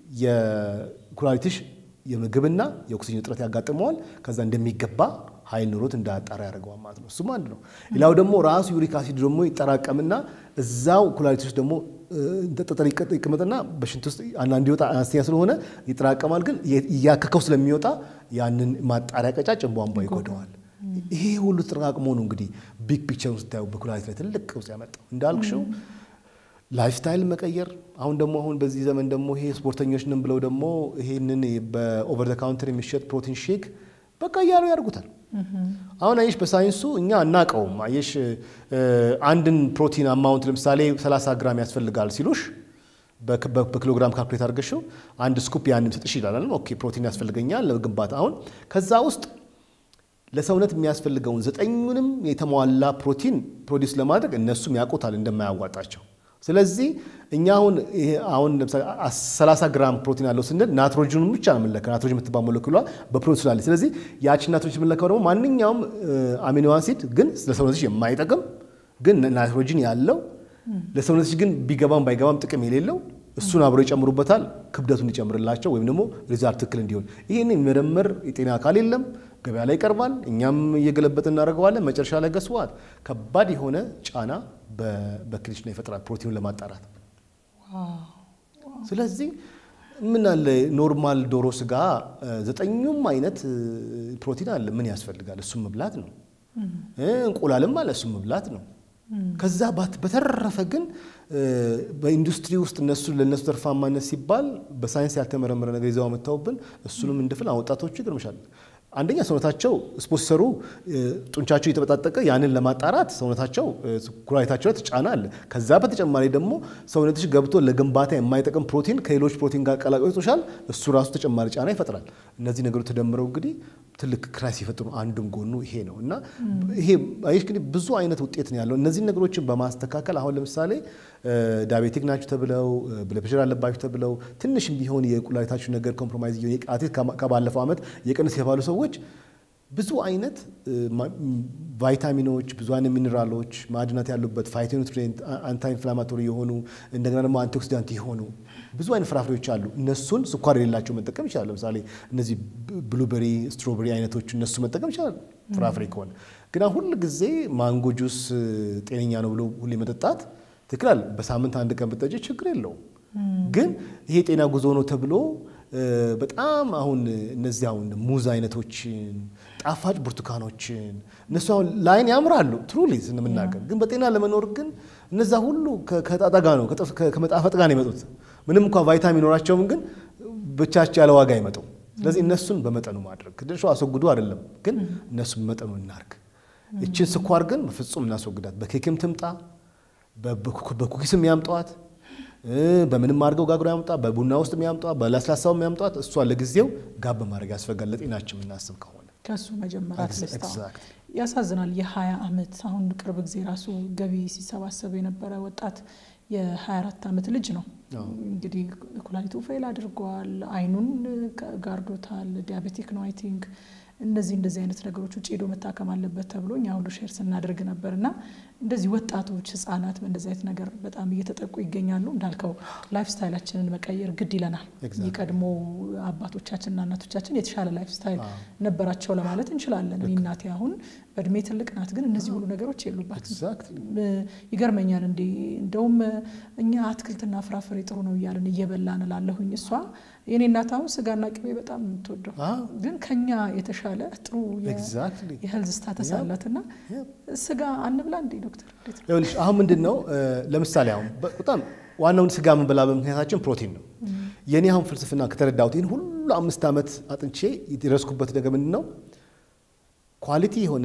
የኩላሊትሽ የምግብና የኦክሲጅን እጥረት ያጋጥመዋል። ከዛ እንደሚገባ ኃይል ኑሮት እንዳያጣራ ያደርገዋል ማለት ነው። እሱም አንድ ነው። ሌላው ደግሞ ራሱ ዩሪክ አሲድ ደግሞ ይጠራቀምና እዛው ኩላሊት ውስጥ ደግሞ ጠጠር ይቀመጥና በሽንት ውስጥ አንዳንድ ይወጣ አነስተኛ ስለሆነ ይጠራቀማል። ግን እያከከው ስለሚወጣ ያንን ማጣሪያ ቀጫጭን ቧንቧ ይጎደዋል። ይሄ ሁሉ ተጠራቅሞ ነው እንግዲህ ቢግ ፒክቸር ውስጥ ታዩ በኩላሊት ላይ ትልቅ ቀውስ ያመጣው እንዳልክሽው ላይፍ ስታይል መቀየር። አሁን ደግሞ አሁን በዚህ ዘመን ደግሞ ይሄ ስፖርተኞች ነን ብለው ደግሞ ይሄንን በኦቨር ዘ ካውንተር የሚሸጥ ፕሮቲን ሼክ በቃ እያሉ ያደርጉታል። አሁን አየሽ በሳይንሱ እኛ እናቀውም። አየሽ አንድን ፕሮቲን አማውንት ለምሳሌ 30 ግራም ያስፈልጋል ሲሉሽ በኪሎግራም ካልኩሌት አድርገሽው አንድ ስኩፕ ያን የሚሰጥሽ ይላል። ኦኬ ፕሮቲን ያስፈልገኛል ለግንባታ። አሁን ከዛ ውስጥ ለሰውነት የሚያስፈልገውን ዘጠኙንም የተሟላ ፕሮቲን ፕሮዲስ ለማድረግ እነሱም ያውቁታል እንደማያዋጣቸው። ስለዚህ እኛ አሁን አሁን ለምሳሌ 30 ግራም ፕሮቲን አለው ስንል ናትሮጅኑን ብቻ ነው የምንለካው። ናትሮጅን የምትባል ሞለኪውሏ በፕሮቲን ስላለች፣ ስለዚህ ያችን ናትሮጅን የምንለካው ደግሞ ማንኛውም አሚኖ አሲድ ግን ለሰውነትሽ የማይጠቅም ግን ናይትሮጂን ያለው ለሰውነትሽ ግን ቢገባም ባይገባም ጥቅም የሌለው እሱን አብሮ ይጨምሩበታል፣ ክብደቱን ይጨምርላቸው ወይም ደግሞ ሪዛልት ትክክል እንዲሆን። ይህን የሚመረምር የጤና አካል የለም። ገበያ ላይ ይቀርባል፣ እኛም እየገለበጥ እናደርገዋለን። መጨረሻ ላይ ገስዋል ከባድ የሆነ ጫና በክሊች ላይ ይፈጥራል ፕሮቲኑን ለማጣራት። ስለዚህ ምን አለ ኖርማል ዶሮ ስጋ ዘጠኙም አይነት ፕሮቲን አለ። ምን ያስፈልጋል? እሱም መብላት ነው። እንቁላልም አለ፣ እሱም መብላት ነው። ከዛ በተረፈ ግን በኢንዱስትሪ ውስጥ እነሱ ለእነሱ ተርፋማነት ሲባል በሳይንስ ያልተመረመረ ነገር ይዘው መጥተውብን እሱንም እንድፍል ወጣቶቹ ይገርምሻል። አንደኛ ሰውነታቸው ስፖርት ሲሰሩ ጡንቻቸው እየተበጣጠቀ ያንን ለማጣራት ሰውነታቸው ኩላሊታቸው ላይ ተጫና አለ። ከዛ በተጨማሪ ደግሞ ሰውነትሽ ገብቶ ለግንባታ የማይጠቅም ፕሮቲን ከሌሎች ፕሮቲን ጋር ቀላቅሎሻል። እሱ ራሱ ተጨማሪ ጫና ይፈጥራል። እነዚህ ነገሮች ተደምረው እንግዲህ ትልቅ ክራይስ ሲፈጥሩ አንዱም ጎኑ ይሄ ነው እና ይሄ ይህ እንግዲህ ብዙ አይነት ውጤት ነው ያለው። እነዚህን ነገሮችን በማስተካከል አሁን ለምሳሌ ዳቤቲክ ናችሁ ተብለው ብለድ ፕሬሸር አለባችሁ ተብለው ትንሽም ቢሆን የኩላሊታችሁ ነገር ኮምፕሮማይዝ ከባለፈው ዓመት የቀንስ የተባሉ ሰዎች ብዙ አይነት ቫይታሚኖች፣ ብዙ አይነት ሚኔራሎች፣ ማዕድናት ያሉበት ፋይቶኒትሪንት፣ አንታይ ኢንፍላማቶሪ የሆኑ እንደገና ደግሞ አንቲኦክሲዳንት የሆኑ ብዙ አይነት ፍራፍሬዎች አሉ። እነሱን ስኳር የሌላቸው መጠቀም ይችላል። ለምሳሌ እነዚህ ብሉበሪ፣ ስትሮበሪ አይነቶች እነሱ መጠቀም ይችላል ፍራፍሬ ከሆነ ግን ሁል ጊዜ ማንጎ ጁስ ጤነኛ ነው ብሎ ሁሌ መጠጣት ትክክል። በሳምንት አንድ ቀን ብጠጪ ችግር የለውም። ግን ይሄ ጤና ጉዞ ነው ተብሎ በጣም አሁን እነዚህ አሁን ሙዝ አይነቶችን ጣፋጭ ብርቱካኖችን እነሱ አሁን ላይን ያምራሉ ትሩሊ ስንምናገር፣ ግን በጤና ለመኖር ግን እነዛ ሁሉ ከጣጣ ጋር ነው ከመጣፈጥ ጋር ነው የመጡት። ምንም እንኳ ቫይታሚን ኖራቸውም ግን ብቻቸው ያለ ዋጋ አይመጡም። ስለዚህ እነሱን በመጠኑ ማድረግ ድርሾ አስወግዱ አይደለም፣ ግን እነሱን በመጠኑ እናርግ። ይችን ስኳር ግን በፍጹም እናስወግዳት። በኬክም ትምጣ፣ በኩኪስም ያምጧት በምንም አድርገው ጋግሮ ያምጧ፣ በቡና ውስጥ ያምጧ፣ በለስላሳው ያምጧት። እሷ ለጊዜው ጋብ ማድረግ ያስፈልጋል ለጤናችን የምናስብ ከሆነ ከሱ መጀመሪያ ትስታ ያሳዝናል። የሀያ ዓመት አሁን ቅርብ ጊዜ ራሱ ገቢ ሲሰባሰብ የነበረ ወጣት የ24 ዓመት ልጅ ነው እንግዲህ ኩላሊቱ ፌል አድርጓል፣ አይኑን ጋርዶታል፣ ዲያቤቲክ ነው አይ ቲንክ እነዚህ እንደዚህ አይነት ነገሮች ውጭ ሄዶ መታከም አለበት ተብሎ እኛ ሁሉ ሼር ስናደርግ ነበር እና እንደዚህ ወጣቶች ህጻናት በእንደዚህ አይነት ነገር በጣም እየተጠቁ ይገኛሉ። እንዳልከው ላይፍ ስታይላችንን መቀየር ግድ ይለናል። የቀድሞ አባቶቻችንና እናቶቻችን የተሻለ ላይፍ ስታይል ነበራቸው ለማለት እንችላለን። እኔ እናቴ አሁን በእድሜ ትልቅ ናት፣ ግን እነዚህ ሁሉ ነገሮች የሉባትም። ይገርመኛል። እንዲ እንደውም እኛ አትክልትና ፍራፍሬ ጥሩ ነው እያለን እየበላን እላለሁኝ። እሷ የኔ እናት አሁን ስጋና ቅቤ በጣም የምትወደው ግን ከኛ የተሻለ ጥሩ የሄልዝ ስታተስ አላት እና ስጋ አንብላ እንዴ ዶክተር? ይኸውልሽ አሁን ምንድን ነው ለምሳሌ አሁን በጣም ዋናውን ስጋ የምንበላ በምክንያታችን ፕሮቲን ነው። የኔ አሁን ፍልስፍና ከተረዳሁት ይህን ሁሉ አምስት ዓመት አጥንቼ የደረስኩበት ነገር ምንድን ነው ኳሊቲ የሆነ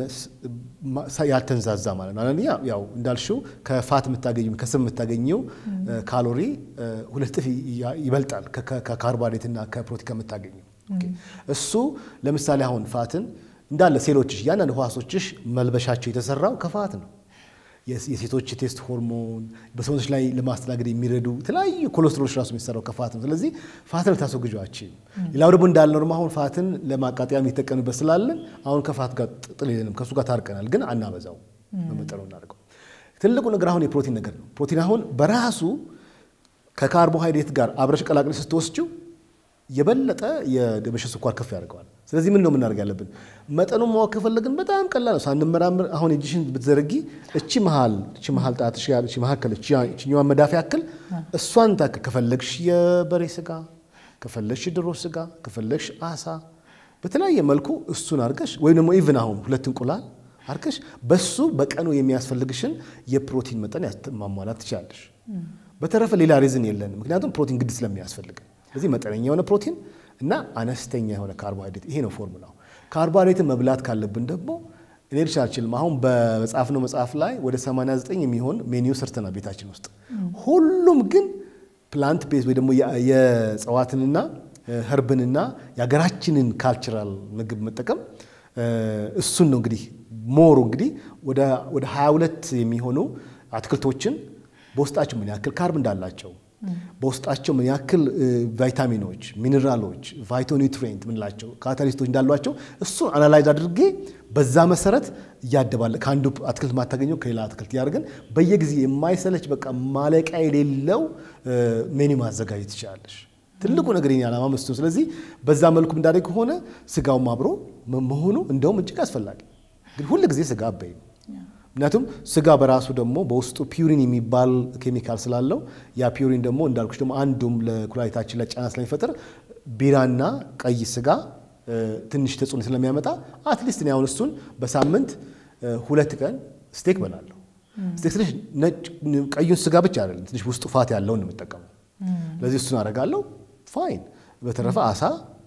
ያልተንዛዛ ማለት ነው። አንደኛ ያው እንዳልሽው ከፋት የምታገኘው ከስብ የምታገኘው ካሎሪ ሁለት እጥፍ ይበልጣል ከካርቦሃይድሬት እና ከፕሮቲን ከምታገኘው። እሱ ለምሳሌ አሁን ፋትን እንዳለ ሴሎችሽ እያንዳንድ ህዋሶችሽ መልበሻቸው የተሰራው ከፋት ነው። የሴቶች ቴስት ሆርሞን በሰውነቶች ላይ ለማስተናገድ የሚረዱ የተለያዩ ኮሌስትሮሎች ራሱ የሚሰራው ከፋት ነው። ስለዚህ ፋትን ልታስወግጂው አትችይም። ሌላው ደግሞ እንዳልነው ደግሞ አሁን ፋትን ለማቃጠያም የተጠቀምበት ስላለን አሁን ከፋት ጋር ጥል የለንም፣ ከእሱ ጋር ታርቀናል። ግን አናበዛው፣ በመጠኑ እናደርገው። ትልቁ ነገር አሁን የፕሮቲን ነገር ነው። ፕሮቲን አሁን በራሱ ከካርቦሃይድሬት ጋር አብረሽ ቀላቅለሽ ስትወስጂው የበለጠ የደም ስኳር ከፍ ያደርገዋል። ስለዚህ ምን ነው የምናደርግ ያለብን? መጠኑን ማወቅ ከፈለግን በጣም ቀላል ነው። ሳንመራምር አሁን የእጅሽን ብትዘረጊ እቺ መሀል እቺ መሀል ጣትሽ ያለ እቺ መካከል እቺኛዋን መዳፍ ያክል እሷን ታክል ከፈለግሽ የበሬ ስጋ፣ ከፈለግሽ ድሮ ስጋ፣ ከፈለግሽ አሳ በተለያየ መልኩ እሱን አድርገሽ ወይም ደግሞ ኢቭን አሁን ሁለት እንቁላል አድርገሽ በሱ በቀኑ የሚያስፈልግሽን የፕሮቲን መጠን ማሟላት ትችላለሽ። በተረፈ ሌላ ሪዝን የለንም፣ ምክንያቱም ፕሮቲን ግድ ስለሚያስፈልግን ስለዚህ መጠነኛ የሆነ ፕሮቲን እና አነስተኛ የሆነ ካርቦሃይድሬት ይሄ ነው ፎርሙላው። ካርቦሃይድሬትን መብላት ካለብን ደግሞ እኔ ልሽ አልችልም። አሁን በመጽሐፍ ነው መጽሐፍ ላይ ወደ 89 የሚሆን ሜኒው ሰርተናል ቤታችን ውስጥ ሁሉም ግን ፕላንት ቤዝ ወይ ደግሞ የእጽዋትንና ህርብንና የሀገራችንን ካልቸራል ምግብ መጠቀም እሱን ነው እንግዲህ ሞሩ እንግዲህ ወደ 22 የሚሆኑ አትክልቶችን በውስጣቸው ምን ያክል ካርብ እንዳላቸው በውስጣቸው ምን ያክል ቫይታሚኖች፣ ሚኔራሎች፣ ቫይቶኒትሬንት ምንላቸው ካታሊስቶች እንዳሏቸው እሱን አናላይዝ አድርጌ በዛ መሰረት እያደባለ ከአንዱ አትክልት ማታገኘው ከሌላ አትክልት እያደርገን በየጊዜ የማይሰለች በቃ ማለቂያ የሌለው ሜኒ ማዘጋጀት ትችላለሽ። ትልቁ ነገር የእኔ ዓላማ መስቶ ስለዚህ በዛ መልኩ እንዳደግ ከሆነ ስጋውም አብሮ መሆኑ እንደውም እጅግ አስፈላጊ ግን ሁል ጊዜ ስጋ አበይ ነው። ምክንያቱም ስጋ በራሱ ደግሞ በውስጡ ፒውሪን የሚባል ኬሚካል ስላለው ያ ፒውሪን ደግሞ እንዳልኩሽ ደግሞ አንዱም ለኩላሊታችን ላይ ጫና ስለሚፈጥር ቢራና ቀይ ስጋ ትንሽ ተጽዕኖ ስለሚያመጣ አትሊስት እኔ አሁን እሱን በሳምንት ሁለት ቀን ስቴክ በላለሁ። ስቴክ ትንሽ ቀዩን ስጋ ብቻ አይደለም ትንሽ ውስጡ ፋት ያለውን ነው የምጠቀመው። ስለዚህ እሱን አደርጋለሁ። ፋይን። በተረፈ አሳ፣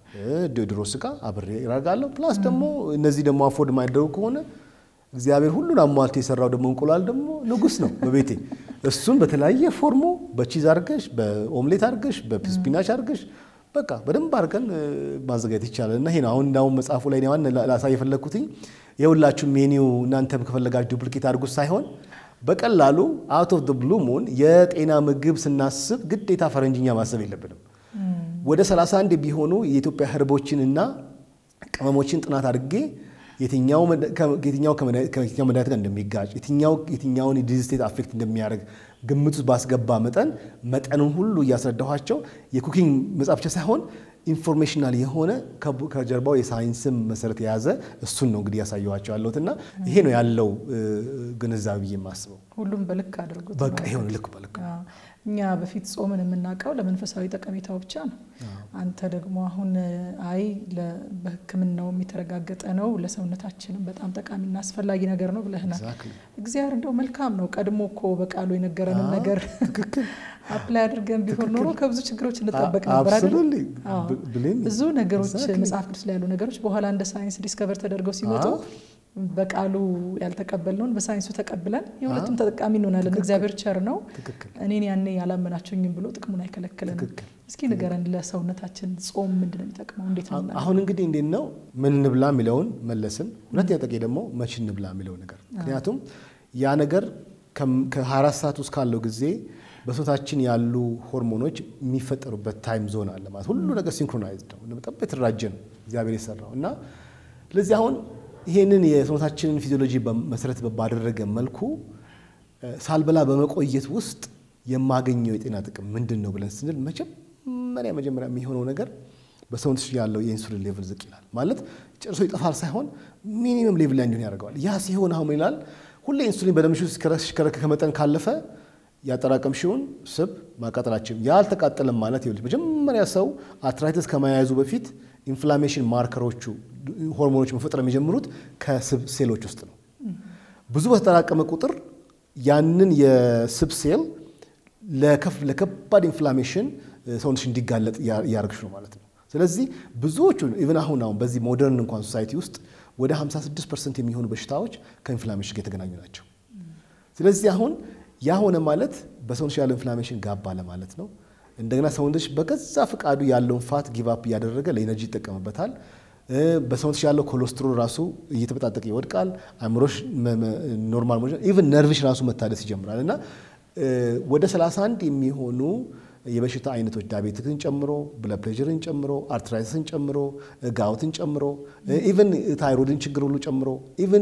ድሮ ስጋ አብሬ አደርጋለሁ። ፕላስ ደግሞ እነዚህ ደግሞ አፎርድ የማይደረጉ ከሆነ እግዚአብሔር ሁሉን አሟልቶ የሰራው ደግሞ እንቁላል ደግሞ ንጉስ ነው በቤቴ። እሱን በተለያየ ፎርሙ በቺዝ አድርገሽ፣ በኦምሌት አድርገሽ፣ በስፒናች አድርገሽ በቃ በደንብ አድርገን ማዘጋጀት ይቻላል። እና ይሄ ነው አሁን እንዳሁን መጽሐፉ ላይ ዋን ላሳይ የፈለግኩትኝ የሁላችሁም ሜኒው እናንተም ከፈለጋችሁ ዱፕሊኬት አድርጉት ሳይሆን በቀላሉ አውት ኦፍ ብሉ ሙን የጤና ምግብ ስናስብ ግዴታ ፈረንጅኛ ማሰብ የለብንም። ወደ 31 ቢሆኑ የኢትዮጵያ ህርቦችንና ቅመሞችን ጥናት አድርጌ የትኛው መድኃኒት ጋር እንደሚጋጭ የትኛውን የዲዚዝ ስቴት አፌክት እንደሚያደርግ ግምት ውስጥ ባስገባ መጠን መጠኑን ሁሉ እያስረዳኋቸው የኩኪንግ መጽሐፍ ብቻ ሳይሆን ኢንፎርሜሽናል የሆነ ከጀርባው የሳይንስም መሰረት የያዘ እሱን ነው እንግዲህ ያሳየኋቸው ያለሁት እና ይሄ ነው ያለው ግንዛቤ ብዬ የማስበው። ሁሉም በልክ አድርጉት። በቃ ይሄ ልክ በልክ እኛ በፊት ጾምን የምናውቀው ለመንፈሳዊ ጠቀሜታው ብቻ ነው። አንተ ደግሞ አሁን አይ በሕክምናውም የተረጋገጠ ነው ለሰውነታችንም በጣም ጠቃሚና አስፈላጊ ነገር ነው ብለህናል። እግዚአብሔር እንደው መልካም ነው። ቀድሞ እኮ በቃሉ የነገረንን ነገር አፕላይ አድርገን ቢሆን ኖሮ ከብዙ ችግሮች እንጠበቅ ነበር አይደል? ብዙ ነገሮች መጽሐፍ ቅዱስ ላይ ያሉ ነገሮች በኋላ እንደ ሳይንስ ዲስከቨር ተደርገው ሲመጡ በቃሉ ያልተቀበልነውን በሳይንሱ ተቀብለን የሁለቱም ተጠቃሚ እንሆናለን። እግዚአብሔር ቸር ነው። እኔን ያኔ ያላመናቸውኝም ብሎ ጥቅሙን አይከለክለንም። እስኪ ንገረን፣ ለሰውነታችን ጾም ምንድን ነው የሚጠቅመው? እንዴት ነው? አሁን እንግዲህ እንዴት ነው ምን እንብላ የሚለውን መለስን። ሁለተኛ ጠቄ ደግሞ መቼ እንብላ የሚለው ነገር ምክንያቱም ያ ነገር ከ24 ሰዓት ውስጥ ካለው ጊዜ በሰውነታችን ያሉ ሆርሞኖች የሚፈጠሩበት ታይም ዞን አለ ማለት ሁሉ ነገር ሲንክሮናይዝድ ነው፣ በጣም የተደራጀ ነው እግዚአብሔር የሰራው እና ስለዚህ አሁን ይሄንን የሰውነታችንን ፊዚዮሎጂ መሰረት ባደረገ መልኩ ሳልበላ በመቆየት ውስጥ የማገኘው የጤና ጥቅም ምንድን ነው ብለን ስንል መጀመሪያ መጀመሪያ የሚሆነው ነገር በሰውነት ያለው የኢንሱሊን ሌቭል ዝቅ ይላል። ማለት ጨርሶ ይጠፋል ሳይሆን ሚኒመም ሌቭል ላይ እንዲሆን ያደርገዋል። ያ ሲሆን አሁን ይላል ሁሌ ኢንሱሊን በደምሽ ውስጥ ሲሽከረከር ከመጠን ካለፈ ያጠራቀምሽውን ስብ ማቃጠላችን ያልተቃጠለም ማለት ይኸውልሽ መጀመሪያ ሰው አርትራይተስ ከመያዙ በፊት ኢንፍላሜሽን ማርከሮቹ ሆርሞኖች መፈጠር የሚጀምሩት ከስብ ሴሎች ውስጥ ነው። ብዙ በተጠራቀመ ቁጥር ያንን የስብ ሴል ለከባድ ኢንፍላሜሽን ሰውነትሽ እንዲጋለጥ እያደረግሽ ነው ማለት ነው። ስለዚህ ብዙዎቹ ኢቨን አሁን አሁን በዚህ ሞደርን እንኳን ሶሳይቲ ውስጥ ወደ 56 ፐርሰንት የሚሆኑ በሽታዎች ከኢንፍላሜሽን ጋር የተገናኙ ናቸው። ስለዚህ አሁን ያ ሆነ ማለት በሰውነትሽ ያለው ኢንፍላሜሽን ጋባ ለማለት ነው። እንደገና ሰውነትሽ በገዛ ፈቃዱ ያለውን ፋት ጊቫፕ እያደረገ ለኢነርጂ ይጠቀምበታል። በሰውነትሽ ያለው ኮሌስትሮል ራሱ እየተበጣጠቀ ይወድቃል። አእምሮሽ ኖርማል ኢቨን ነርቭሽ ራሱ መታደስ ይጀምራል እና ወደ 31 የሚሆኑ የበሽታ አይነቶች ዳቤትክን ጨምሮ ብለድ ፕሬሸርን ጨምሮ አርትራይተስን ጨምሮ ጋውትን ጨምሮ ኢቨን ታይሮይድን ችግር ሁሉ ጨምሮ ኢቨን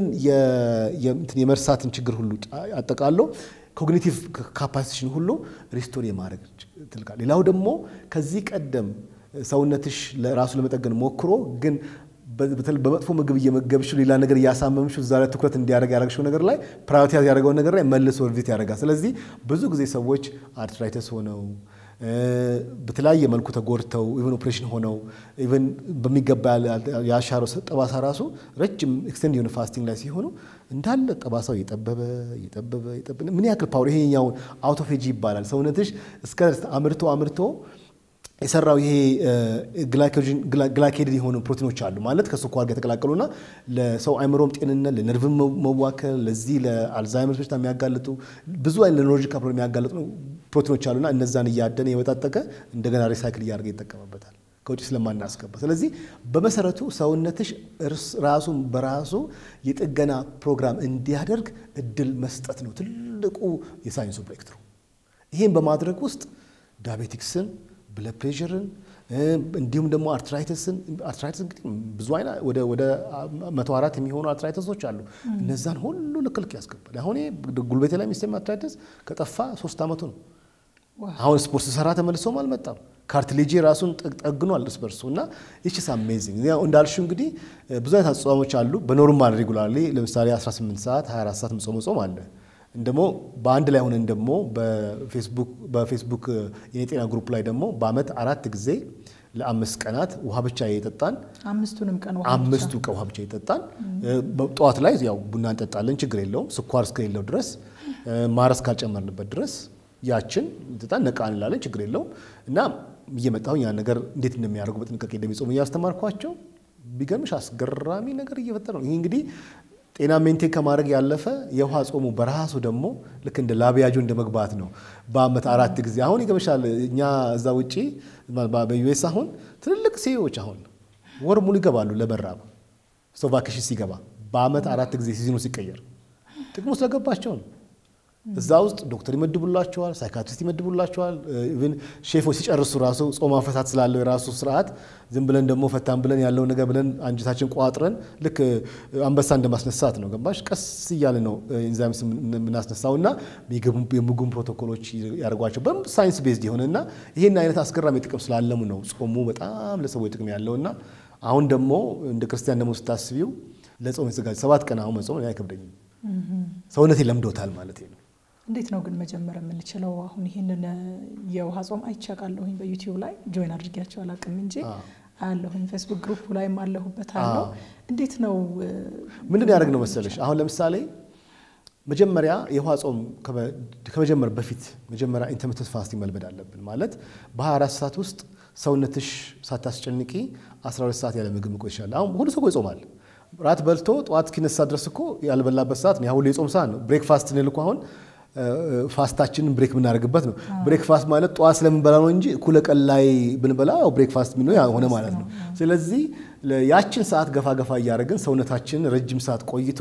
የመርሳትን ችግር ሁሉ አጠቃሎ ኮግኒቲቭ ካፓሲቲሽን ሁሉ ሪስቶር የማድረግ ትልቃል። ሌላው ደግሞ ከዚህ ቀደም ሰውነትሽ ራሱ ለመጠገን ሞክሮ ግን በመጥፎ ምግብ እየመገብሽው ሌላ ነገር እያሳመምሽው እዛ ላይ ትኩረት እንዲያደርግ ያደረግሽው ነገር ላይ ፕራዮሪታይዝ ያደረገውን ነገር ላይ መልሶ ሪቪት ያደርጋል። ስለዚህ ብዙ ጊዜ ሰዎች አርትራይተስ ሆነው በተለያየ መልኩ ተጎድተው ኢቨን ኦፕሬሽን ሆነው ኢቨን በሚገባ ያሻረው ጠባሳ ራሱ ረጅም ኤክስቴንድ የሆነ ፋስቲንግ ላይ ሲሆኑ እንዳለ ጠባሳው እየጠበበ እየጠበበ እየጠበበ ምን ያክል ፓወር ይሄኛውን አውቶፌጂ ይባላል። ሰውነትሽ እስከ አምርቶ አምርቶ የሰራው ይሄ ግላይኬድድ የሆኑ ፕሮቲኖች አሉ ማለት ከስኳር ጋር የተቀላቀሉና ለሰው አይምሮም ጤንነት ለነርቭ መዋከል ለዚህ ለአልዛይመርስ በሽታ የሚያጋልጡ ብዙ አይነት ለኖሮጂካል ፕሮብለም የሚያጋልጡ ፕሮቲኖች አሉና እነዛን እያደነ የበጣጠቀ እንደገና ሪሳይክል እያደረገ ይጠቀምበታል ከውጭ ስለማናስገባ። ስለዚህ በመሰረቱ ሰውነትሽ ራሱን በራሱ የጥገና ፕሮግራም እንዲያደርግ እድል መስጠት ነው ትልቁ የሳይንሱ ብሬክትሩ። ይህም በማድረግ ውስጥ ዳቤቲክስን ብለድ ፕሬሸርን እንዲሁም ደግሞ አርትራይተስን አርትራይተስ እንግዲህ ብዙ አይነት ወደ ወደ መቶ አራት የሚሆኑ አርትራይተሶች አሉ። እነዛን ሁሉ ልክልክ ያስገባል። አሁን ጉልበቴ ላይ የሚሰማ አርትራይተስ ከጠፋ ሶስት ዓመቱ ነው። አሁን ስፖርት ስሰራ ተመልሶም አልመጣም። ካርትሌጄ ራሱን ጠግኗል እርስ በርሱ እና ይችስ አሜዚንግ እንዳልሽው እንግዲህ ብዙ አይነት አጽዋሞች አሉ። በኖርማል ሬጉላርሊ ለምሳሌ 18 ሰዓት 24 ሰዓት ምጾም ጾም አለ ደግሞ በአንድ ላይ ሆነን ደግሞ በፌስቡክ የጤና ግሩፕ ላይ ደግሞ በአመት አራት ጊዜ ለአምስት ቀናት ውሃ ብቻ እየጠጣን አምስቱንም ቀን አምስቱ ቀን ውሃ ብቻ እየጠጣን ጠዋት ላይ ያው ቡና እንጠጣለን፣ ችግር የለውም ስኳር እስከሌለው ድረስ ማረስ ካልጨመርንበት ድረስ ያችን ጠጣን ነቃ እንላለን፣ ችግር የለውም እና እየመጣሁኝ ያን ነገር እንዴት እንደሚያደርጉ በጥንቃቄ እንደሚጾሙ እያስተማርኳቸው ቢገርምሽ አስገራሚ ነገር እየፈጠረ ነው። ይህ እንግዲህ ጤና ሜንቴን ከማድረግ ያለፈ የውሃ ጾሙ በራሱ ደግሞ ልክ እንደ ላቢያጆ እንደ መግባት ነው። በአመት አራት ጊዜ አሁን ይገመሻል። እኛ እዛ ውጪ በዩኤስ አሁን ትልልቅ ሲዎች አሁን ወር ሙሉ ይገባሉ ለመራብ ሰው ቫኬሽን ሲገባ በአመት አራት ጊዜ ሲዝኑ ሲቀየር ጥቅሙ ስለገባቸው ነው። እዛ ውስጥ ዶክተር ይመድቡላቸዋል፣ ሳይካትሪስት ይመድቡላቸዋል። ኢቭን ሼፎች ሲጨርሱ ራሱ ጾም አፈታት ስላለው የራሱ ስርዓት ዝም ብለን ደግሞ ፈታን ብለን ያለውን ነገር ብለን አንጀታችን ቋጥረን ልክ አንበሳ እንደማስነሳት ነው። ገባሽ? ቀስ እያለ ነው ኢንዛይምስ የምናስነሳው እና የምግቡን ፕሮቶኮሎች ያደርጓቸው በደንብ ሳይንስ ቤዝድ የሆነ እና ይህን አይነት አስገራሚ ጥቅም ስላለሙ ነው ጾሙ በጣም ለሰዎች ጥቅም ያለው እና አሁን ደግሞ እንደ ክርስቲያን ደግሞ ስታስቢው ለጾም የተዘጋጀ ሰባት ቀን አሁን መጾም አይከብደኝም። ሰውነቴ ለምዶታል ማለት ነው። እንዴት ነው ግን መጀመር የምንችለው? አሁን ይህንን የውሃ ጾም አይቻቃለሁኝ በዩቲዩብ ላይ ጆይን አድርጊያቸው አላውቅም እንጂ አያለሁኝ። ፌስቡክ ግሩፕ ላይም አለሁበት አለው። እንዴት ነው ምንድን ያደርግ ነው መሰለሽ? አሁን ለምሳሌ መጀመሪያ የውሃ ጾም ከመጀመር በፊት መጀመሪያ ኢንተርሚተንት ፋስቲንግ መልመድ አለብን። ማለት በ24 ሰዓት ውስጥ ሰውነትሽ ሳታስጨንቂ 12 ሰዓት ያለ ምግብ መቆየት ይችላል። አሁን ሁሉ ሰው ይጾማል። ራት በልቶ ጠዋት እስኪነሳ ድረስ እኮ ያልበላበት ሰዓት ነው። ሁሉ የጾም ሰዓት ነው። ብሬክፋስት እንል እኮ አሁን ፋስታችንን ብሬክ የምናደርግበት ነው። ብሬክፋስት ማለት ጠዋት ስለምንበላ ነው እንጂ እኩለ ቀን ላይ ብንበላ ብሬክፋስት የሚሆ ሆነ ማለት ነው። ስለዚህ ያችን ሰዓት ገፋ ገፋ እያደረግን ሰውነታችን ረጅም ሰዓት ቆይቶ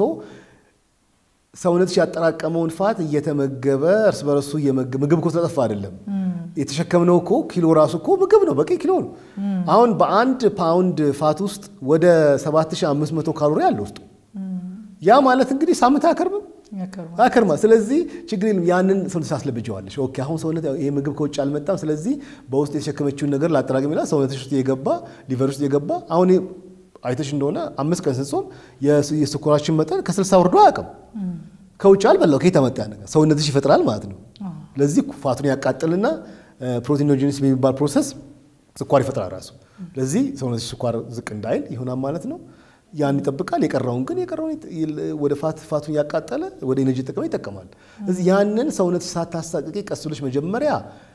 ሰውነትሽ ያጠራቀመውን ፋት እየተመገበ እርስ በርሱ ምግብ እኮ ስለጠፋ አይደለም የተሸከምነው እኮ ኪሎ ራሱ እኮ ምግብ ነው፣ በቂ ኪሎ ነው። አሁን በአንድ ፓውንድ ፋት ውስጥ ወደ 7500 ካሎሪ አለ ውስጡ። ያ ማለት እንግዲህ ሳምንት አያከርምም አከርማ። ስለዚህ ችግር የለም። ያንን ሰውነት ታስለብጀዋለሽ። ኦኬ አሁን ሰውነት ይሄ ምግብ ከውጭ አልመጣም። ስለዚህ በውስጥ የተሸከመችውን ነገር ላጠራቅም ይላል። ሰውነትሽ ውስጥ የገባ ሊቨር ውስጥ የገባ አሁን አይተሽ እንደሆነ አምስት ቀን ስንጾም የስኳራችን መጠን ከስልሳ ወርዶ አያውቅም። ከውጭ አልበላው ከየት መጣ ነገር ሰውነትሽ ይፈጥራል ማለት ነው። ስለዚህ ፋቱን ያቃጥልና ፕሮቲኖጂኒስ የሚባል ፕሮሰስ ስኳር ይፈጥራል ራሱ። ስለዚህ ሰውነትሽ ስኳር ዝቅ እንዳይል ይሆናል ማለት ነው። ያን ይጠብቃል። የቀረውን ግን የቀረውን ወደ ፋት ፋቱን ያቃጠለ ወደ ኤነርጂ ጥቅም ይጠቀማል። እዚህ ያንን ሰውነትሽ ሳታሳቅቂ ቀስ ብለሽ መጀመሪያ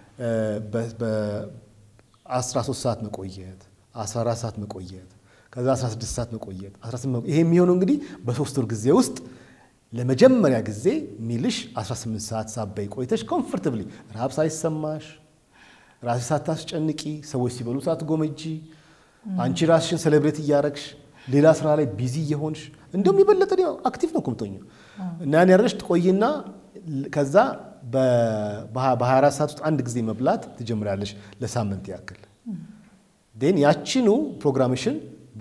በ13 ሰዓት መቆየት፣ 14 ሰዓት መቆየት ከዛ 16 ሰዓት መቆየት 18 ይሄ የሚሆነው እንግዲህ በሶስት ወር ጊዜ ውስጥ ለመጀመሪያ ጊዜ ሚልሽ 18 ሰዓት ሳበይ ቆይተሽ ኮምፎርታብሊ ረሃብ ሳይሰማሽ ራስሽ ሳታስጨንቂ ሰዎች ሲበሉ ሳትጎመጂ አንቺ ራስሽን ሴሌብሬት እያረግሽ ሌላ ስራ ላይ ቢዚ እየሆንሽ እንዲሁም የበለጠ አክቲቭ ነው የምትሆኚው እና ያን ያደረግሽ ትቆይና ከዛ በ24 ሰዓት ውስጥ አንድ ጊዜ መብላት ትጀምሪያለሽ ለሳምንት ያክል ን ያችኑ ፕሮግራምሽን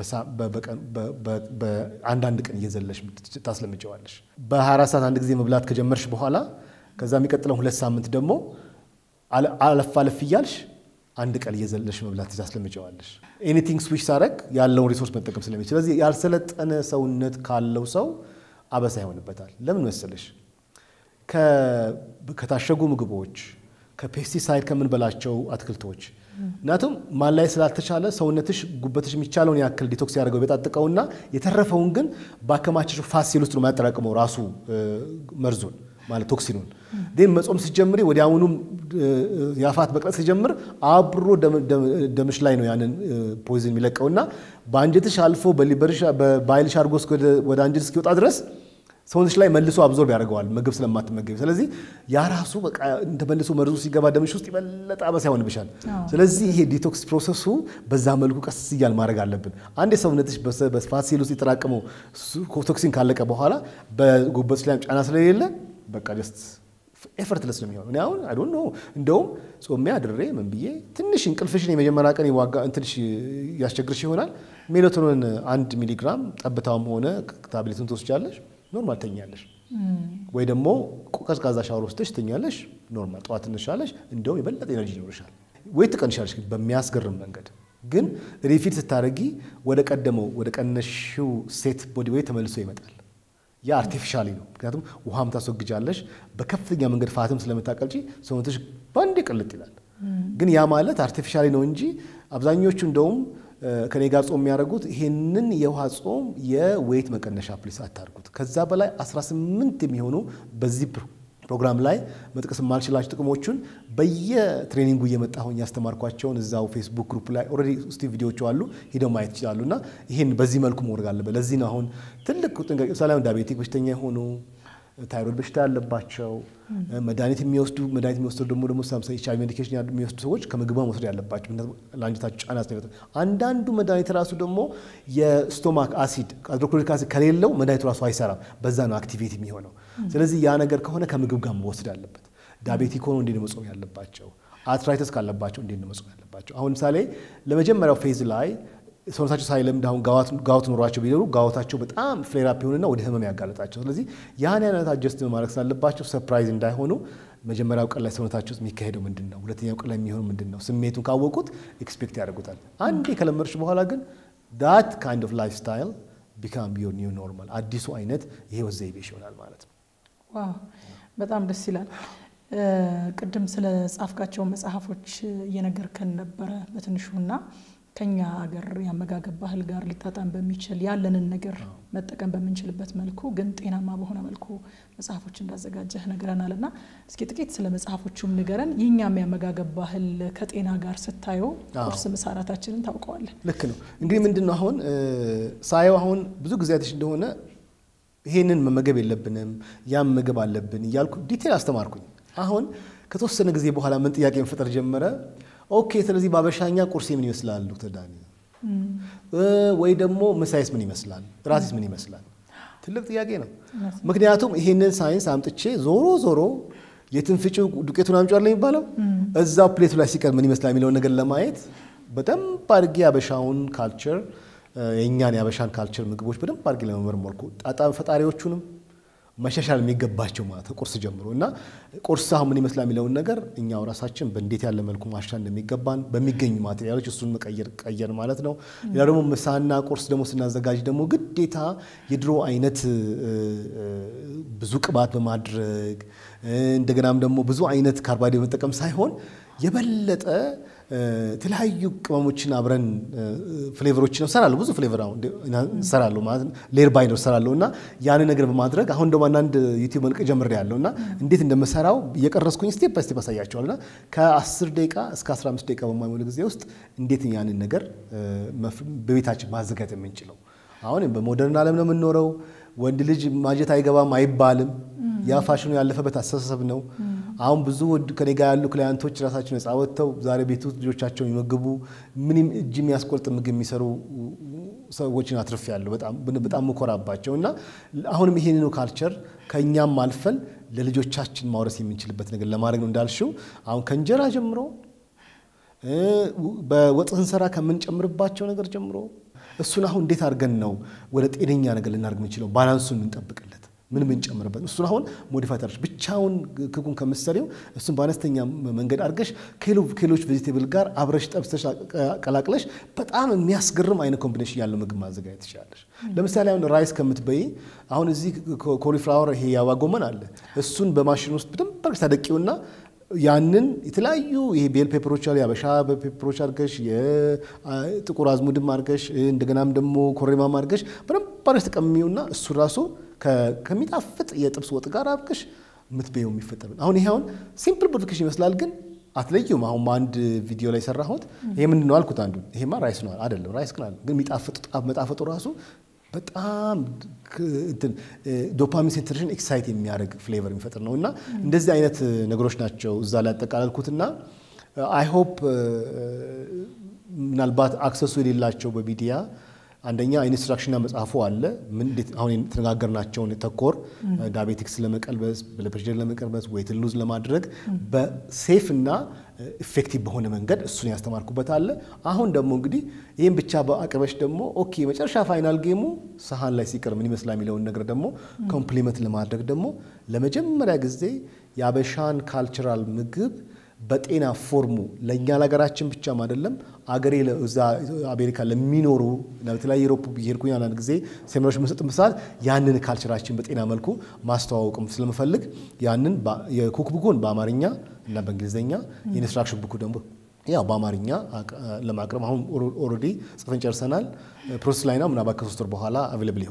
በአንዳንድ ቀን እየዘለሽ ታስለምጨዋለሽ። በ24 ሰዓት አንድ ጊዜ መብላት ከጀመርሽ በኋላ ከዛ የሚቀጥለው ሁለት ሳምንት ደግሞ አለፍ አለፍ እያልሽ አንድ ቀን እየዘለሽ መብላት ታስለምጨዋለሽ። ኤኒቲንግ ስዊች ሳረግ ያለውን ሪሶርስ መጠቀም ስለሚችል ስለዚህ ያልሰለጠነ ሰውነት ካለው ሰው አበሳ ይሆንበታል። ለምን መሰለሽ? ከታሸጉ ምግቦች ከፔስቲሳይድ ከምንበላቸው አትክልቶች ምክንያቱም ማን ላይ ስላልተቻለ ሰውነትሽ ጉበትሽ የሚቻለውን ያክል ዲቶክስ ያደርገው የጣጥቀውና የተረፈውን ግን በአከማቸሹ ፋት ሴል ውስጥ ነው የሚያጠራቅመው ራሱ መርዙን ማለት ቶክሲኑን ን መጾም ሲጀምሪ ወዲያውኑ የአፋት መቅለጥ ሲጀምር አብሮ ደምሽ ላይ ነው ያንን ፖይዝን የሚለቀውና በአንጀትሽ አልፎ በባይልሽ አድርጎ ወደ አንጀት እስኪወጣ ድረስ ሰውነትሽ ላይ መልሶ አብዞርብ ያደርገዋል ምግብ ስለማትመገቢ። ስለዚህ ያ ራሱ በቃ ተመልሶ መርዙ ሲገባ ደምሽ ውስጥ የበለጠ አበሳ ይሆንብሻል። ስለዚህ ይሄ ዲቶክስ ፕሮሰሱ በዛ መልኩ ቀስ እያል ማድረግ አለብን። አንድ የሰውነትሽ በፋት ሴል ውስጥ የተጠራቀመው ቶክሲን ካለቀ በኋላ በጉበትሽ ላይ ጫና ስለሌለ በቃ ጀስት ኤፈርትለስ ነው የሚሆነው። እኔ አሁን አይ ዶንት ኖ እንደውም ጾሜ አድሬ ምን ብዬ ትንሽ እንቅልፍሽን የመጀመሪያ ቀን ዋጋ እንትንሽ ያስቸግርሽ ይሆናል። ሜላቶኒን አንድ ሚሊግራም ጠብታውም ሆነ ታብሌቱን ትወስጃለሽ ኖርማል ተኛለሽ፣ ወይ ደግሞ ቀዝቃዛ ሻወር ወስደሽ ተኛለሽ። ኖርማል ጠዋት ትነሻለሽ፣ እንደውም የበለጠ ኤነርጂ ይኖርሻል። ወይ ትቀንሻለሽ በሚያስገርም መንገድ። ግን ሪፊት ስታደርጊ ወደ ቀደመው ወደ ቀነሽው ሴት ቦዲ ወይ ተመልሶ ይመጣል። ያ አርቲፊሻሊ ነው። ምክንያቱም ውሃም ታስወግጃለሽ፣ በከፍተኛ መንገድ ፋትም ስለምታቀልጪ ሰውነትሽ በአንዴ ቅልጥ ይላል። ግን ያ ማለት አርቲፊሻሊ ነው እንጂ አብዛኞቹ እንደውም ከኔ ጋር ጾም የሚያደርጉት ይሄንን የውሃ ጾም የዌይት መቀነሻ ፕሊስ አታርጉት። ከዛ በላይ 18 የሚሆኑ በዚህ ፕሮግራም ላይ መጥቀስ የማልችላቸው ጥቅሞቹን በየትሬኒንጉ እየመጣሁኝ ያስተማርኳቸውን እዛው ፌስቡክ ግሩፕ ላይ ኦልሬዲ እስቲ ቪዲዮቹ አሉ፣ ሂደው ማየት ይችላሉ። እና ይህን በዚህ መልኩ መውረግ አለበት። ለዚህ ነው አሁን ትልቅ ጥንቃቄ ምሳሌ ዳቤቲክ በሽተኛ የሆኑ ታይሮይድ በሽታ ያለባቸው መድኃኒት የሚወስዱ መድኃኒት የሚወስዱ ደግሞ ደግሞ ሳምሳ ኤች አይ ቪ ሜዲኬሽን የሚወስዱ ሰዎች ከምግብ መውሰድ ያለባቸው ለአንጀታቸው ጫና ስለሚፈጥር፣ አንዳንዱ መድኃኒት ራሱ ደግሞ የስቶማክ አሲድ ሃይድሮክሎሪክ አሲድ ከሌለው መድኃኒቱ ራሱ አይሰራም። በዛ ነው አክቲቬት የሚሆነው። ስለዚህ ያ ነገር ከሆነ ከምግብ ጋር መወሰድ አለበት። ዳቤቲክ ሆኖ እንዴት ነው መጾም ያለባቸው? አርትራይተስ ካለባቸው እንዴት ነው መጾም ያለባቸው? አሁን ምሳሌ ለመጀመሪያው ፌዝ ላይ ሰውነታቸው ሳይለምድ አሁን ጋውት ኑሯቸው ቢኖሩ ጋውታቸው በጣም ፍሌራፕ ይሆንና ወደ ህመም ያጋለጣቸው። ስለዚህ ያን አይነት አጀስት ማድረግ ስላለባቸው ሰርፕራይዝ እንዳይሆኑ መጀመሪያው ቀን ላይ ሰውነታቸው ውስጥ የሚካሄደው ምንድን ነው፣ ሁለተኛው ቀን ላይ የሚሆኑ ምንድን ነው፣ ስሜቱን ካወቁት ኤክስፔክት ያደርጉታል። አንዴ ከለመድሽ በኋላ ግን ዳት ካይንድ ኦፍ ላይፍ ስታይል ቢካም ዮር ኒው ኖርማል አዲሱ አይነት የህይወት ዘይቤሽ ይሆናል ማለት ነው። ዋው በጣም ደስ ይላል። ቅድም ስለ ጻፍካቸው መጽሐፎች እየነገርከን ነበረ በትንሹና ከኛ ሀገር የአመጋገብ ባህል ጋር ሊጣጣም በሚችል ያለንን ነገር መጠቀም በምንችልበት መልኩ ግን ጤናማ በሆነ መልኩ መጽሐፎች እንዳዘጋጀህ ነግረናል እና እስኪ ጥቂት ስለ መጽሐፎቹም ንገረን። የእኛም የአመጋገብ ባህል ከጤና ጋር ስታየው ቁርስ፣ ምሳ፣ እራታችንን ታውቀዋለን። ልክ ነው። እንግዲህ ምንድን ነው አሁን ሳየው አሁን ብዙ ጊዜያቶች እንደሆነ ይሄንን መመገብ የለብንም ያም ምግብ አለብን እያልኩ ዲቴል አስተማርኩኝ። አሁን ከተወሰነ ጊዜ በኋላ ምን ጥያቄ መፈጠር ጀመረ። ኦኬ ስለዚህ በአበሻኛ ቁርሴ ምን ይመስላል ዶክተር ዳኒ? ወይ ደግሞ ምሳይስ ምን ይመስላል? ራሴስ ምን ይመስላል? ትልቅ ጥያቄ ነው። ምክንያቱም ይሄንን ሳይንስ አምጥቼ ዞሮ ዞሮ የትንፍጩ ዱቄቱን አምጪዋል የሚባለው እዛው ፕሌቱ ላይ ሲቀር ምን ይመስላል የሚለውን ነገር ለማየት በደንብ አድርጌ የአበሻውን ካልቸር የእኛን የአበሻን ካልቸር ምግቦች በደንብ አድርጌ ለመመርመርኩ ጣጣም ፈጣሪዎቹንም መሻሻል የሚገባቸው ማለት ቁርስ ጀምሮ እና ቁርስ አሁን ምን ይመስላል የሚለውን ነገር እኛው ራሳችን በእንዴት ያለ መልኩ ማሻሻል እንደሚገባን በሚገኙ ማቴሪያሎች እሱን መቀየር ቀየር ማለት ነው። ሌላ ደግሞ ምሳና ቁርስ ደግሞ ስናዘጋጅ ደግሞ ግዴታ የድሮ አይነት ብዙ ቅባት በማድረግ እንደገናም ደግሞ ብዙ አይነት ካርቦሃይድሬት መጠቀም ሳይሆን የበለጠ የተለያዩ ቅመሞችን አብረን ፍሌቨሮችን እሰራለሁ። ብዙ ፍሌቨር አሁን እሰራለሁ ማለት ሌር ባይነር እሰራለሁ እና ያን ነገር በማድረግ አሁን ደግሞ አንዳንድ ዩቲዩብ መልቀቅ ጀምሬያለሁ እና እንዴት እንደምሰራው እየቀረስኩኝ ስቴፕ ባይ ስቴፕ አሳያቸዋል እና ከ10 ደቂቃ እስከ 15 ደቂቃ በማይሞላ ጊዜ ውስጥ እንዴት ያንን ነገር በቤታችን ማዘጋጀት የምንችለው አሁን በሞደርን ዓለም ነው የምንኖረው። ወንድ ልጅ ማጀት አይገባም አይባልም። ያ ፋሽኑ ያለፈበት አስተሳሰብ ነው። አሁን ብዙ ከኔ ጋር ያሉ ክላያንቶች ራሳቸው ነጻ ወጥተው ዛሬ ቤት ውስጥ ልጆቻቸውን የሚመግቡ ምንም እጅ የሚያስቆርጥ ምግብ የሚሰሩ ሰዎችን አትርፍ ያለው በጣም ምኮራባቸው እና አሁንም ይሄንኑ ካልቸር ከእኛም አልፈን ለልጆቻችን ማውረስ የምንችልበት ነገር ለማድረግ ነው እንዳልሽው አሁን ከእንጀራ ጀምሮ በወጥ ስንሰራ ከምንጨምርባቸው ነገር ጀምሮ እሱን አሁን እንዴት አድርገን ነው ወደ ጤነኛ ነገር ልናደርግ የምንችለው ባላንሱን የምንጠብቅለት ምን ምንጨምርበት እሱን አሁን ሞዲፋይ ታደርሽ ብቻውን ክኩን ከምትሰሪው እሱን በአነስተኛ መንገድ አድርገሽ ከሌሎች ቬጂቴብል ጋር አብረሽ ጠብሰሽ ቀላቅለሽ በጣም የሚያስገርም አይነት ኮምቢኔሽን ያለው ምግብ ማዘጋጀት ትችላለሽ። ለምሳሌ አሁን ራይስ ከምትበይ አሁን እዚህ ኮሊፍላወር ይሄ የአበባ ጎመን አለ። እሱን በማሽን ውስጥ በደንብ አድርገሽ ታደቂውና ያንን የተለያዩ ይሄ ቤል ፔፐሮች አሉ የአበሻ ፔፐሮች አድርገሽ የጥቁር አዝሙድም አድርገሽ እንደገናም ደግሞ ኮረሪማም አድርገሽ በደንብ አድርገሽ ተቀምሚውና እሱ ራሱ ከሚጣፍጥ የጥብስ ወጥ ጋር አብቅሽ የምትበየው የሚፈጠር አሁን ይሄ አሁን ሲምፕል ሞዲፊኬሽን ይመስላል፣ ግን አትለዩም። አሁን በአንድ ቪዲዮ ላይ ሰራሁት። ይሄ ምንድን ነው አልኩት። አንዱ ይሄማ ራይስ ነው አይደለም፣ ራይስ ግን አለ፣ ግን የሚጣፍጥ መጣፈጡ ራሱ በጣም ዶፓሚን ሴንትሬሽን ኤክሳይት የሚያደርግ ፍሌቨር የሚፈጥር ነው እና እንደዚህ አይነት ነገሮች ናቸው እዛ ላይ ያጠቃለልኩትና አይ ሆፕ ምናልባት አክሰሱ የሌላቸው በሚዲያ አንደኛ ኢንስትራክሽንና መጽሐፉ አለ። አሁን የተነጋገርናቸውን ተኮር ዳቤቲክስ ለመቀልበስ ብለድ ፕሬሸር ለመቀልበስ ዌይት ሉዝ ለማድረግ በሴፍ እና ኢፌክቲቭ በሆነ መንገድ እሱን ያስተማርኩበት አለ። አሁን ደግሞ እንግዲህ ይህም ብቻ በአቅበሽ ደግሞ ኦኬ መጨረሻ ፋይናል ጌሙ ሰሃን ላይ ሲቀር ምን ይመስላል የሚለውን ነገር ደግሞ ኮምፕሊመንት ለማድረግ ደግሞ ለመጀመሪያ ጊዜ የአበሻን ካልቸራል ምግብ በጤና ፎርሙ ለእኛ ለሀገራችን ብቻም አይደለም አገሬ እዛ አሜሪካ ለሚኖሩ በተለያየ ዩሮፕ ብሄድኩኝ አንዳንድ ጊዜ ሴሚናሮች በምሰጥበት ሰዓት ያንን ካልቸራችን በጤና መልኩ ማስተዋወቅም ስለምፈልግ ያንን የኩክ ቡኩን በአማርኛ እና በእንግሊዝኛ የኢንስትራክሽን ቡኩ ደግሞ ያው በአማርኛ ለማቅረብ አሁን ኦልሬዲ ጽፈን ጨርሰናል። ፕሮሰስ ላይ ነው። ምናልባት ከሶስት ወር በኋላ አቬለብል ይሆናል።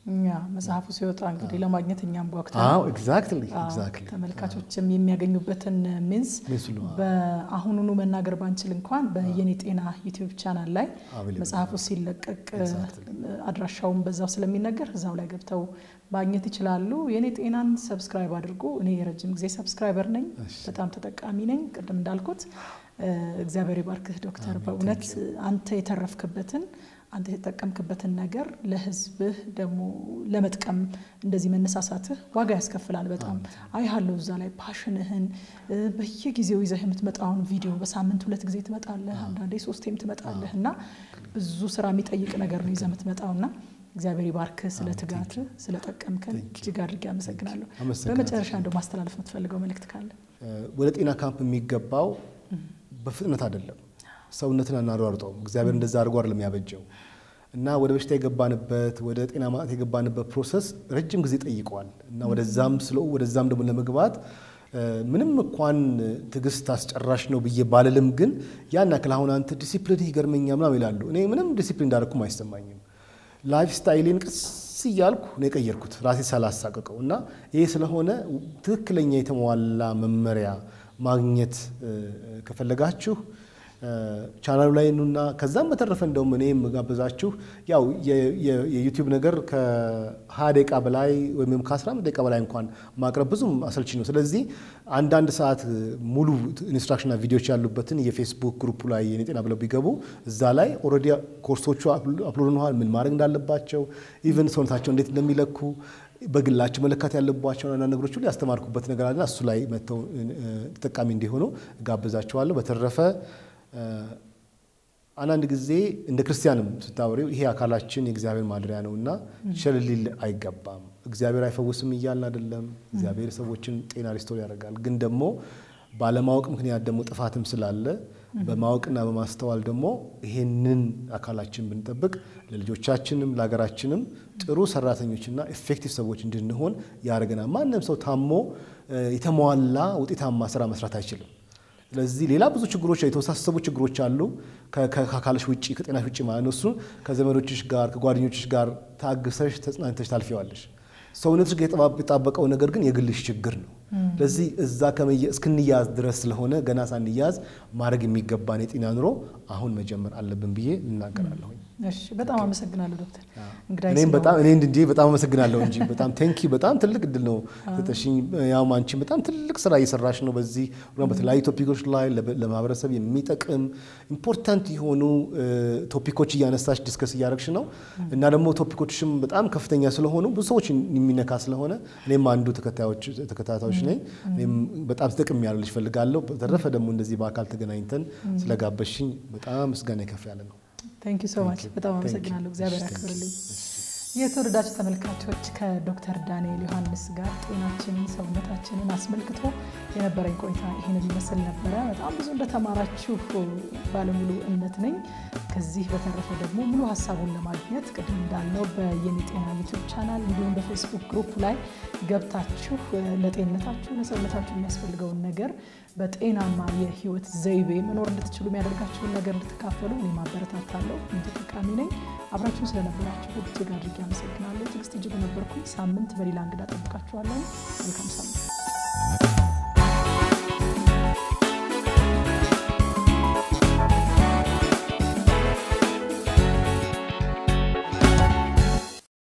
ያ መጽሐፉ ሲወጣ እንግዲህ ለማግኘት እኛም ጓጉተን አዎ ኤግዛክትሊ አዎ፣ ኤግዛክትሊ ተመልካቾችም የሚያገኙበትን ሚንስ ሚንስ ነው። በአሁኑኑ መናገር ባንችል እንኳን በየኔ ጤና ዩቲዩብ ቻናል ላይ Available መጽሐፉ ሲለቀቅ Exactly. አድራሻውን በዛው ስለሚነገር እዛው ላይ ገብተው ማግኘት ይችላሉ። የኔ ጤናን ሰብስክራይብ አድርጉ። እኔ የረጅም ጊዜ ሰብስክራይበር ነኝ፣ እሺ። በጣም ተጠቃሚ ነኝ። ቅድም እንዳልኩት እ፣ እግዚአብሔር ይባርክህ ዶክተር። አሜን፣ በእውነት thank አንተ የተረፍክበትን አንተ የተጠቀምክበትን ነገር ለህዝብህ ደግሞ ለመጥቀም እንደዚህ መነሳሳትህ ዋጋ ያስከፍላል። በጣም አይሃለሁ እዛ ላይ ፓሽንህን እ፣ በየጊዜው ይዘህ የምትመጣውን ቪዲዮ በሳምንት ሁለት ጊዜ ትመጣለህ፣ አንዳንዴ ሶስቴም ትመጣለህ እና ብዙ ስራ የሚጠይቅ ነገር ነው ይዘህ የምትመጣውና እግዚአብሔር ይባርክህ ስለ ትጋትህ ስለጠቀምከን Thank you. እጅግ አድርጌ አመሰግናለሁ። አመሰግናለሁ። በመጨረሻ እንደው ማስተላለፍ የምትፈልገው መልእክት ካለ ወደ ጤና ካምፕ የሚገባው በፍጥነት አይደለም። ሰውነትን አናሯርጠውም። እግዚአብሔር እንደዛ አድርጎ አይደለም ያበጀው እና ወደ በሽታ የገባንበት ወደ ጤና ማጣት የገባንበት ፕሮሰስ ረጅም ጊዜ ጠይቋል እና ወደዛም ስለ ወደዛም ደግሞ ለመግባት እ፣ ምንም እንኳን ትዕግስት አስጨራሽ ነው ብዬ ባልልም ግን ያን ያክል አሁን አንተ ዲሲፕሊን ይገርመኛ ምናምን ይላሉ። እኔ ምንም ዲሲፕሊን እንዳደረኩም አይሰማኝም። ላይፍ ስታይሌን ቀስ እያልኩ ነው የቀየርኩት ራሴ ሳላሳቀቀው እና ይሄ ስለሆነ ትክክለኛ የተሟላ መመሪያ ማግኘት እ፣ ከፈለጋችሁ እ፣ ቻናሉ ላይ ኑና ከዛም በተረፈ እንደውም እኔ የምጋብዛችሁ ያው የ- የ- የዩቲዩብ ነገር ከ20 ደቂቃ በላይ ወይም ከ15 ደቂቃ በላይ እንኳን ማቅረብ ብዙም አሰልቺ ነው። ስለዚህ አንዳንድ ሰዓት ሙሉ ኢንስትራክሽንና ቪዲዮዎች ያሉበትን የፌስቡክ ግሩፕ ላይ የኔ ጤና ብለው ቢገቡ እዛ ላይ ኦልሬዲ ኮርሶቹ አፕሎድ ሆነዋል። ምን ማድረግ እንዳለባቸው ኢቨን ሰውነታቸው እንዴት እንደሚለኩ በግላቸው መለካት ያለባቸውን አንዳንድ ነገሮች ሁሉ ያስተማርኩበት ነገር አለና እሱ ላይ መጥተው እ፣ ተጠቃሚ እንዲሆኑ ጋብዛቸዋለሁ። በተረፈ እ፣ አንዳንድ ጊዜ እንደ ክርስቲያንም ስታወሪው ይሄ አካላችን የእግዚአብሔር ማደሪያ ነው እና ቸል ሊል አይገባም። እግዚአብሔር አይፈውስም እያልን አይደለም። እግዚአብሔር ሰዎችን ጤና ሪስቶር ያደርጋል። ግን ደግሞ ባለማወቅ ምክንያት ደግሞ ጥፋትም ስላለ በማወቅና በማስተዋል ደግሞ ይሄንን አካላችን ብንጠብቅ ለልጆቻችንም ለሀገራችንም ጥሩ ሰራተኞችና ኤፌክቲቭ ሰዎች እንድንሆን ያደርገናል። ማንም ሰው ታሞ እ፣ የተሟላ ውጤታማ ስራ መስራት አይችልም። ስለዚህ ሌላ ብዙ ችግሮች የተወሳሰቡ ችግሮች አሉ ከ- ከ- ከአካልሽ ውጭ ከጤናሽ ውጭ ማለት ነው። እሱን ከዘመዶችሽ ጋር ከጓደኞችሽ ጋር ታግሰሽ ተጽናንተሽ ታልፊዋለሽ። ሰውነትሽ ጋር የጠባ- የጣበቀው ነገር ግን የግልሽ ችግር ነው። ስለዚህ እዛ ከመየ- እስክንያዝ ድረስ ስለሆነ ገና ሳንያዝ ማድረግ የሚገባን የጤና ኑሮ አሁን መጀመር አለብን ብዬ እናገራለሁኝ። እሺ፣ በጣም አመሰግናለሁ ዶክተር እንግዳ እኔም በጣም እኔ እንዲ በጣም አመሰግናለሁ እንጂ በጣም ቴንኪ በጣም ትልቅ እድል ነው ሰጠሽኝ። ያው አንቺም በጣም ትልቅ ስራ እየሰራሽ ነው በዚህ ፕሮግራም በተለያዩ ቶፒኮች ላይ ለበ- ለማህበረሰብ የሚጠቅም ኢምፖርታንት የሆኑ እ፣ ቶፒኮች እያነሳሽ ዲስከስ እያደረግሽ ነው እና ደግሞ ቶፒኮችሽም በጣም ከፍተኛ ስለሆኑ ብዙ ሰዎች የሚነካ ስለሆነ እኔም አንዱ ተከታዮች ተከታታዮች ነኝ። እኔም በጣም ተጠቅም ያለልሽ ፈልጋለሁ። በተረፈ ደግሞ እንደዚህ በአካል ተገናኝተን ስለጋበሽኝ በጣም ምስጋና ከፍ ያለ ነው። ቴንክ ዩ ሶ ማች በጣም Thank you. አመሰግናለሁ። እግዚአብሔር Thank you. ያክብርልኝ። የተወደዳችሁ ተመልካቾች ከዶክተር ዳንኤል ዮሐንስ ጋር ጤናችንን ሰውነታችንን አስመልክቶ የነበረኝ ቆይታ ይህንን ይመስል ነበረ። በጣም ብዙ እንደተማራችሁ ባለሙሉ እምነት ነኝ። ከዚህ በተረፈ ደግሞ ሙሉ ሀሳቡን ለማግኘት ቅድም እንዳልነው በየኔ ጤና ዩቲዩብ ቻናል እንዲሁም በፌስቡክ ግሩፕ ላይ ገብታችሁ እ፣ ለጤንነታችሁ ለሰውነታችሁ የሚያስፈልገውን ነገር በጤናማ የህይወት ዘይቤ መኖር እንድትችሉ የሚያደርጋችሁን ነገር እንድትካፈሉ እኔ ማበረታታለሁ። እኔ ተጠቃሚ ነኝ። አብራችሁን ስለነበራችሁ እጅግ አድርጌ አመሰግናለሁ። ትዕግስት እጅጉ ነበርኩኝ። ሳምንት በሌላ እንግዳ ጠብቃችኋለን። መልካም ሳምንት